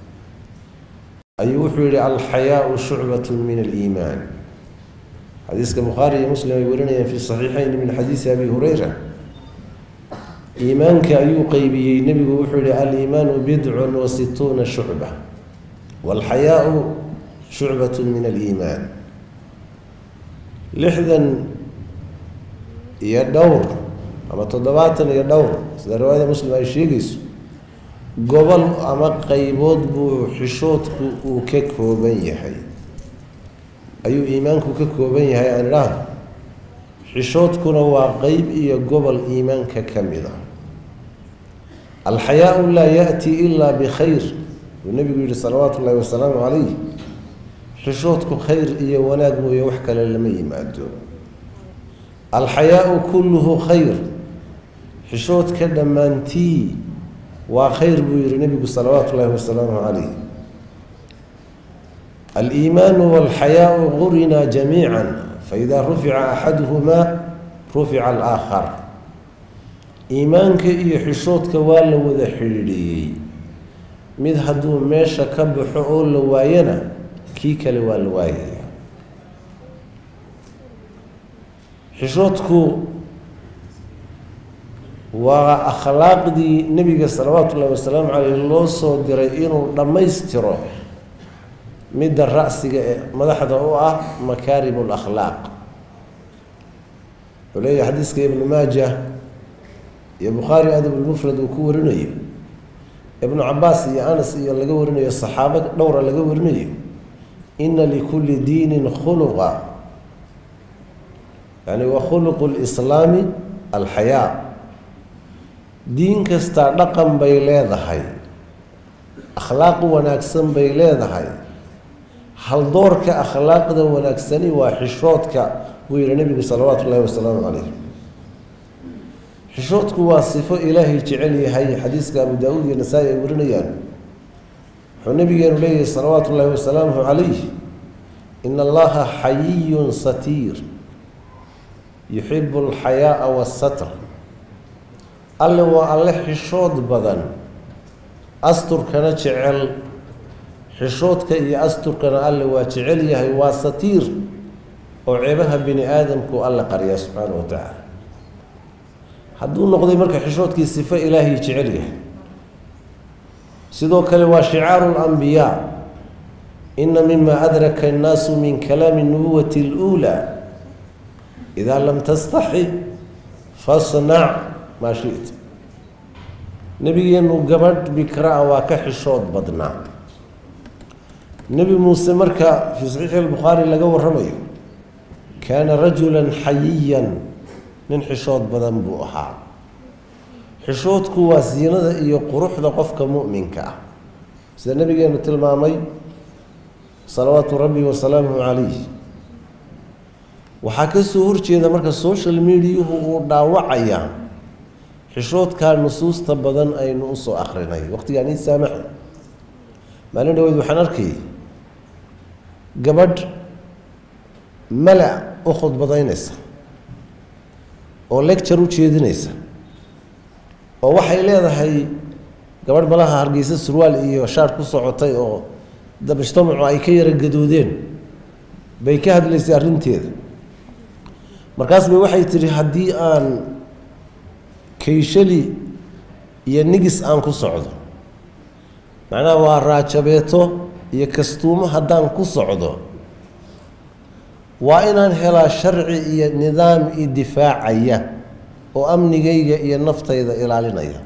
ayuu wuxuu yihi alxayaau shucbat min aliimaan xadiiska bukhaari iyo muslim ay warinayaan fi saxiixayn min xadiisi abi hureyra iimaanka ayuu qeybiyey nebigu wuxuu yihi aliimaanu bidcun wa situuna shucba walxayaau shucbat min aliimaan lixdan iyo dhowr ama toddobaatan iyo dhowr sida riwaayada muslim ay sheegayso gobol ama qeybood buu xishoodku uu ka kooban yahay ayuu iimaanku ka kooban yahay aan idhaahdo xishoodkuna waa qeyb iyo gobol iimaanka ka mid a alxayaau laa yaati ilaa bikhayr buu nebigu yihi salawaatu ullahi wasalaamu calayh xishoodku khayr iyo wanaag mooye wax kale lama yimaado alxayaau kulluhu khayr xishoodka dhammaantii waa khayr buu yihi nebigu salawaatu ullahi wasalaamu calayh aliimaanu walxayaau qurinaa jamiica faida rufica axaduhumaa rufica alaakhar iimaanka iyo xishoodka waa la wada xidhiidhiyey mid hadduu meesha ka baxo oo la waayana kii kale waa la waayaya xishoodku waa akhlaaqdii nebiga salawaatu ullahi wasalaamu caleyh loo soo diray inuu dhammaystiro midda ra'siga ee madaxda u ah makaarimu lakhlaaq wuxuu leeyahay xadiiska ibnu maaja iyo bukhaari adabulmufrad uu ku warinayo ibnu cabaas iyo anas iyo laga warinayo saxaabo dhowra laga warinayo ina likulli diinin khuluqa yani wa khuluqu lislaami alxayaa diin kastaa dhaqan bay leedahay akhlaaq wanaagsan bay leedahay haldoorka akhlaaqda wanaagsani waa xishoodka buu yihi nebigu salawaatu ullahi wasalaamu calayh xishoodku waa sifo ilaahay jecel yahay xadiiska abu daa-uud iyo nasaa-i ay warinayaan wuxuu nabigeenu leeyahay salawaatu ullaahi wasalaamuhu calayh in allaha xayiyun satiir yuxibu alxayaaa wasatr alle waa alle xishood badan asturkana jecel xishoodka iyo asturkana alle waa jecel yahay waa satiir oo ceebaha bini aadamku alle qarya subxaana wa tacaala hadduu noqday marka xishoodkii sifo ilaahay jecel yahay sidoo kale waa shicaaru lambiyaa ina mima adraka annaasu min kalaami nubuwati اluulaa idaa lam tastaxi fasnac maa shita nebigeenu gabadh bikraa waa ka xishood badnaa nebi muuse marka fii saxiixi albukhaari laga waramayo kaana rajula xayiyan nin xishood badan buu ahaa xishoodku waa siinada iyo quruxda qofka mu'minka ah sida nabigeenu tilmaamay salawaatu rabbi wasalaamuhu calayh waxaa ka soo horjeeda marka social mediahu uu dhaawacaya xishoodkaa nusuusta badan aynu usoo akrinay waqtigaan ii saamaxa maalin dhaweyd waxaan arkayay gabadh mala u khudbadaynaysa oo lecture u jeedinaysa oo waxay leedahay gabadh malaha hargeysa surwaal iyo shaar ku socotay oo mujtamacu ay ka yara gadoodeen bay ka hadlaysay arrinteeda markaas bay waxay tihi haddii aan kayshali iyo nigis aan ku socdo macnaha waa raajabeeto iyo kastuumo haddaan ku socdo waa inaan helaa sharci iyo nidaam i difaacaya oo amnigayga iyo naftayda ilaalinaya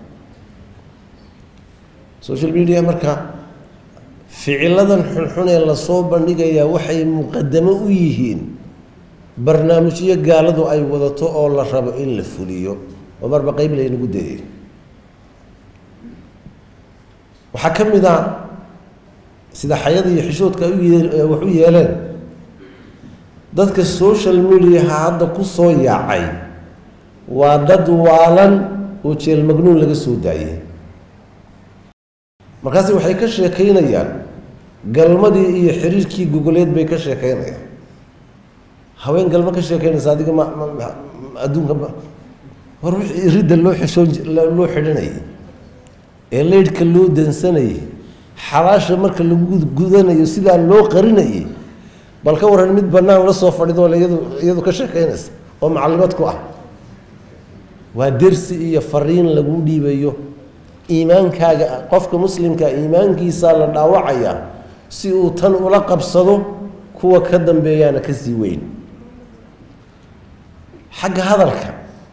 social media marka ficiladan xunxun ee lasoo bandhigayaa waxay muqadamo u yihiin barnaamijyo gaaladu ay wadato oo la rabo in la fuliyo oo marba qeyb laynagu dayay waxaa ka mid a sida xayada iyo xishoodka wax u yeeleen dadka social mediaha hadda ku soo yaacay waa dad waalan oo jeel magnuun laga soo daayay markaasi waxay ka sheekaynayaan galmadii iyo xiriirkii gogoleed bay ka sheekaynayaan haween galmo ka sheekaynaysa adiga ma adduunka war wixii ridda loo xishoon loo xidhanayay ee leydhka loo dansanayay xalaasha marka lagu gudanayo sidaa loo qarinayay bal ka waran mid bannaan la soo fadhido iyadu iyadu ka sheekaynaysa oo macallimad ku ah waa dersi iyo fariin lagu dhiibayo iimaankaaga qofka muslimka iimaankiisaa la dhaawacayaa si uu tan ula qabsado kuwa ka dambeeyaana kasii weyn xagga hadalka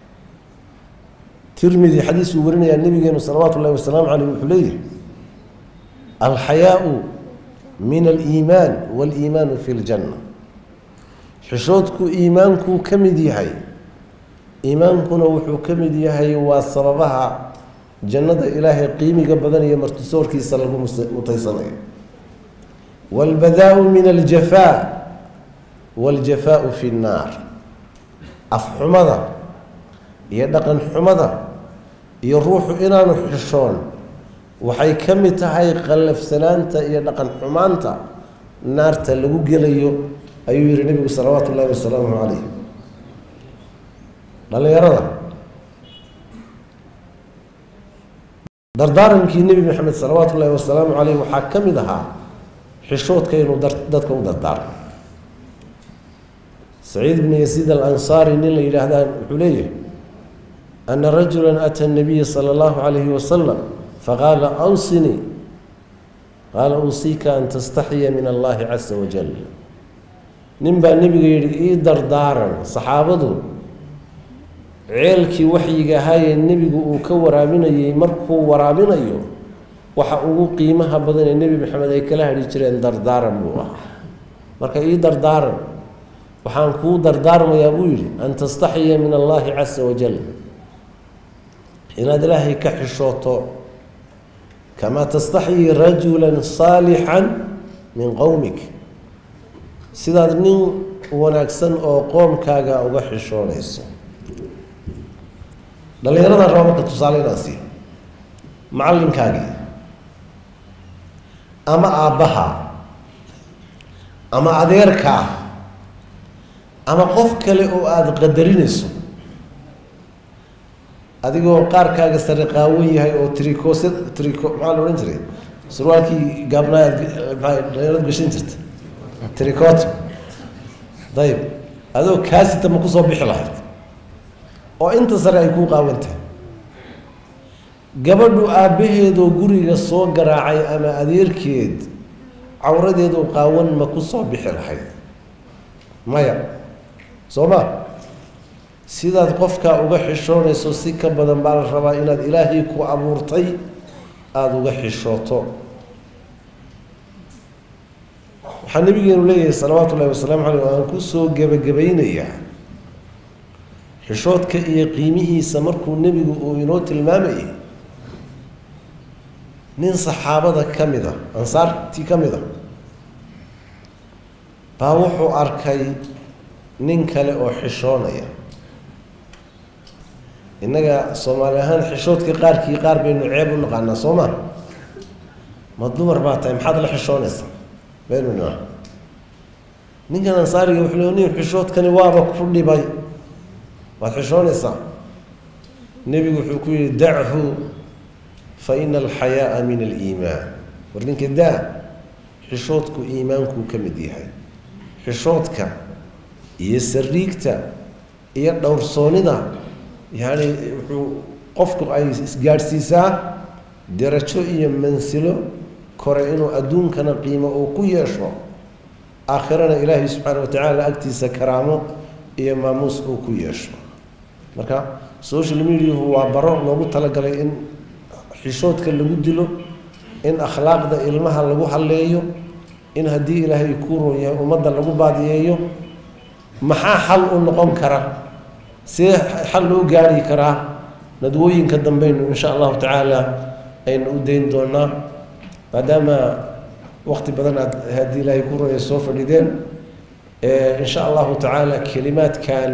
tirmidi xadiis uu warinayaa nabigeenu salawaatu ullahi wasalaamu caleyh wuxuu leeyahay alxayaau min aliimaan waaliimaanu fi ljanna xishoodku iimaankuu ka mid yahay iimaankuna wuxuu ka mid yahay waa sababaha jannada ilaahay qiimiga badan iyo martisoorkiisa lagu mutaysanayo waalbadaau min aljafaa waaljafaau fi nnaar afxumada iyo dhaqan xumada iyo ruuxu inaanu xishoon waxay ka mid tahay qallafsanaanta iyo dhaqan xumaanta naarta lagu gelayo ayuu yihi nebigu salawaatu ullahi wasalaamu calayh dhallinyarada dardaarankii nebi maxamed salawaatu ullaahi wasalaamu caleyh waxaa ka mid ahaa xishoodka inuu dadka u dardaarmo saciid bni yasiid alansaari nin la yidhaahdaa wuxuu leeyahay ana rajula ata nabiya sala allahu calayhi wasalam faqaala awsinii qaala usiika an tastaxiya min allahi casa wajal nin baa nebiga yidhi ii dardaaran saxaabadu ceelkii waxyiga ahaayee nebigu uu ka waraabinayey markuu waraabinayo waxa ugu qiimaha badan ee nebi maxamed ay kala hadhi jireen dardaaran buu ahaa marka ii dardaaran waxaan kuu dardaarmayaa buu yidhi an tastaxiya min allahi casa wajal inaad ilaahay ka xishooto kamaa tastaxyi rajula saalixan min qowmik sidaad nin wanaagsan oo qoomkaaga uga xishoonayso dhallinyaradan raba marka tusaale inaan siiyo macallinkaagii ama aabbaha ama adeerkaa ama qof kale oo aada qadarinayso adigoo qaarkaaga sare qaawan yahay oo tricos trico maxaa la odhan jiray surwaalkii gaabnaa aad dhalinyarad gashan jirta tricot dayib adoo kaasita ma kusoo bixi lahayd oo inta sare ay kuu qaawantahay gabadhu aabbaheedoo guriga soo garaacay ama adeerkeed cawradeedoo qaawan ma ku soo bixi lahayd maya soo ma sidaad qofkaa uga xishoonayso si ka badan baa la rabaa inaad ilaahay ku abuurtay aada uga xishooto waxaa nabigeenu leeyahay salawaatu ullahi wasalaamu caleyh aan kusoo gebagabaynayaa xishoodka iyo qiimihiisa markuu nebigu uu inoo tilmaamayay nin saxaabada ka mid a ansaartii ka mid a baa wuxuu arkay nin kale oo xishoonaya innaga soomaali ahaan xishoodka qaarkii qaar baynu ceeb u naqaanaa soo ma ma dumar baa tahay maxaad la xishoonaysaa baynu nima ninkan ansaariga wuxuu le nin xishoodkani waaba ku dhibay waad xishoonaysaa nebigu wuxuu ku yihi dachu fa ina alxayaaa min aliimaan war ninka daa xishoodku iimaankuu ka mid yahay xishoodka iyo sariigta iyo dhowrsoonida yacni wuxuu qofku ay isgaadhsiisaa darajo iyo mansilo kore inuu adduunkana qiimo uu ku yeesho aakhirana ilaahay subxaana watacaala agtiisa karaamo iyo maamuus uu ku yeesho marka social mediahu waa baro loogu talagalay in xishoodka lagu dilo in akhlaaqda ilmaha lagu halleeyo in haddii ilaahay kuu roon yahay ummadda lagu baadiyeeyo maxaa xal u noqon kara see xal loo gaari karaa nadwooyinka dambeynu insha allahu tacaala aynu u dayn doonaa maadaama wakti badan aad haddii ilaahay ku roya soo fadhideen insha allahu tacaala kelimaadkan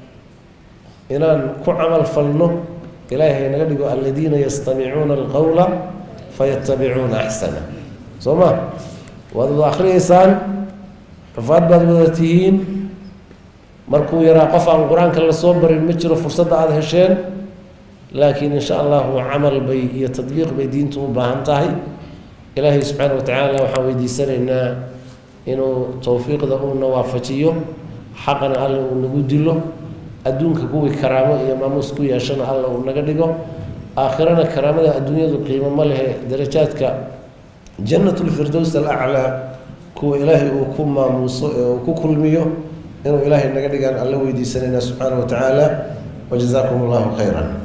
inaan ku camal falno ilaahay naga dhigo aladiina yastamicuuna alqawla fayatabicuuna axsana soo ma waad wada akhriyeysaan xufaad baad wada tihiin markuu yaraa qof aan qur-aanka lasoo barin ma jiro fursadda aada hesheen laakiin insha allahu camal bay iyo tadbiiq bay diintu u baahan tahay ilaahay subxaana wa tacaala waxaan weydiisanaynaa inuu towfiiqda uuna waafajiyo xaqana alle uu nagu dilo adduunka kuwii karaamo iyo maamuus ku yeeshana alla uu naga dhigo aakhirana karaamada adduunyadu qiimo ma lehe darajaadka jannatulfirdows alaclaa kuwa ilaahay uu ku maamuuso ee uu ku kulmiyo inuu ilaahay naga dhigaan alla weydiisanaynaa subxaana wa tacaala wajazaakum allahu khayran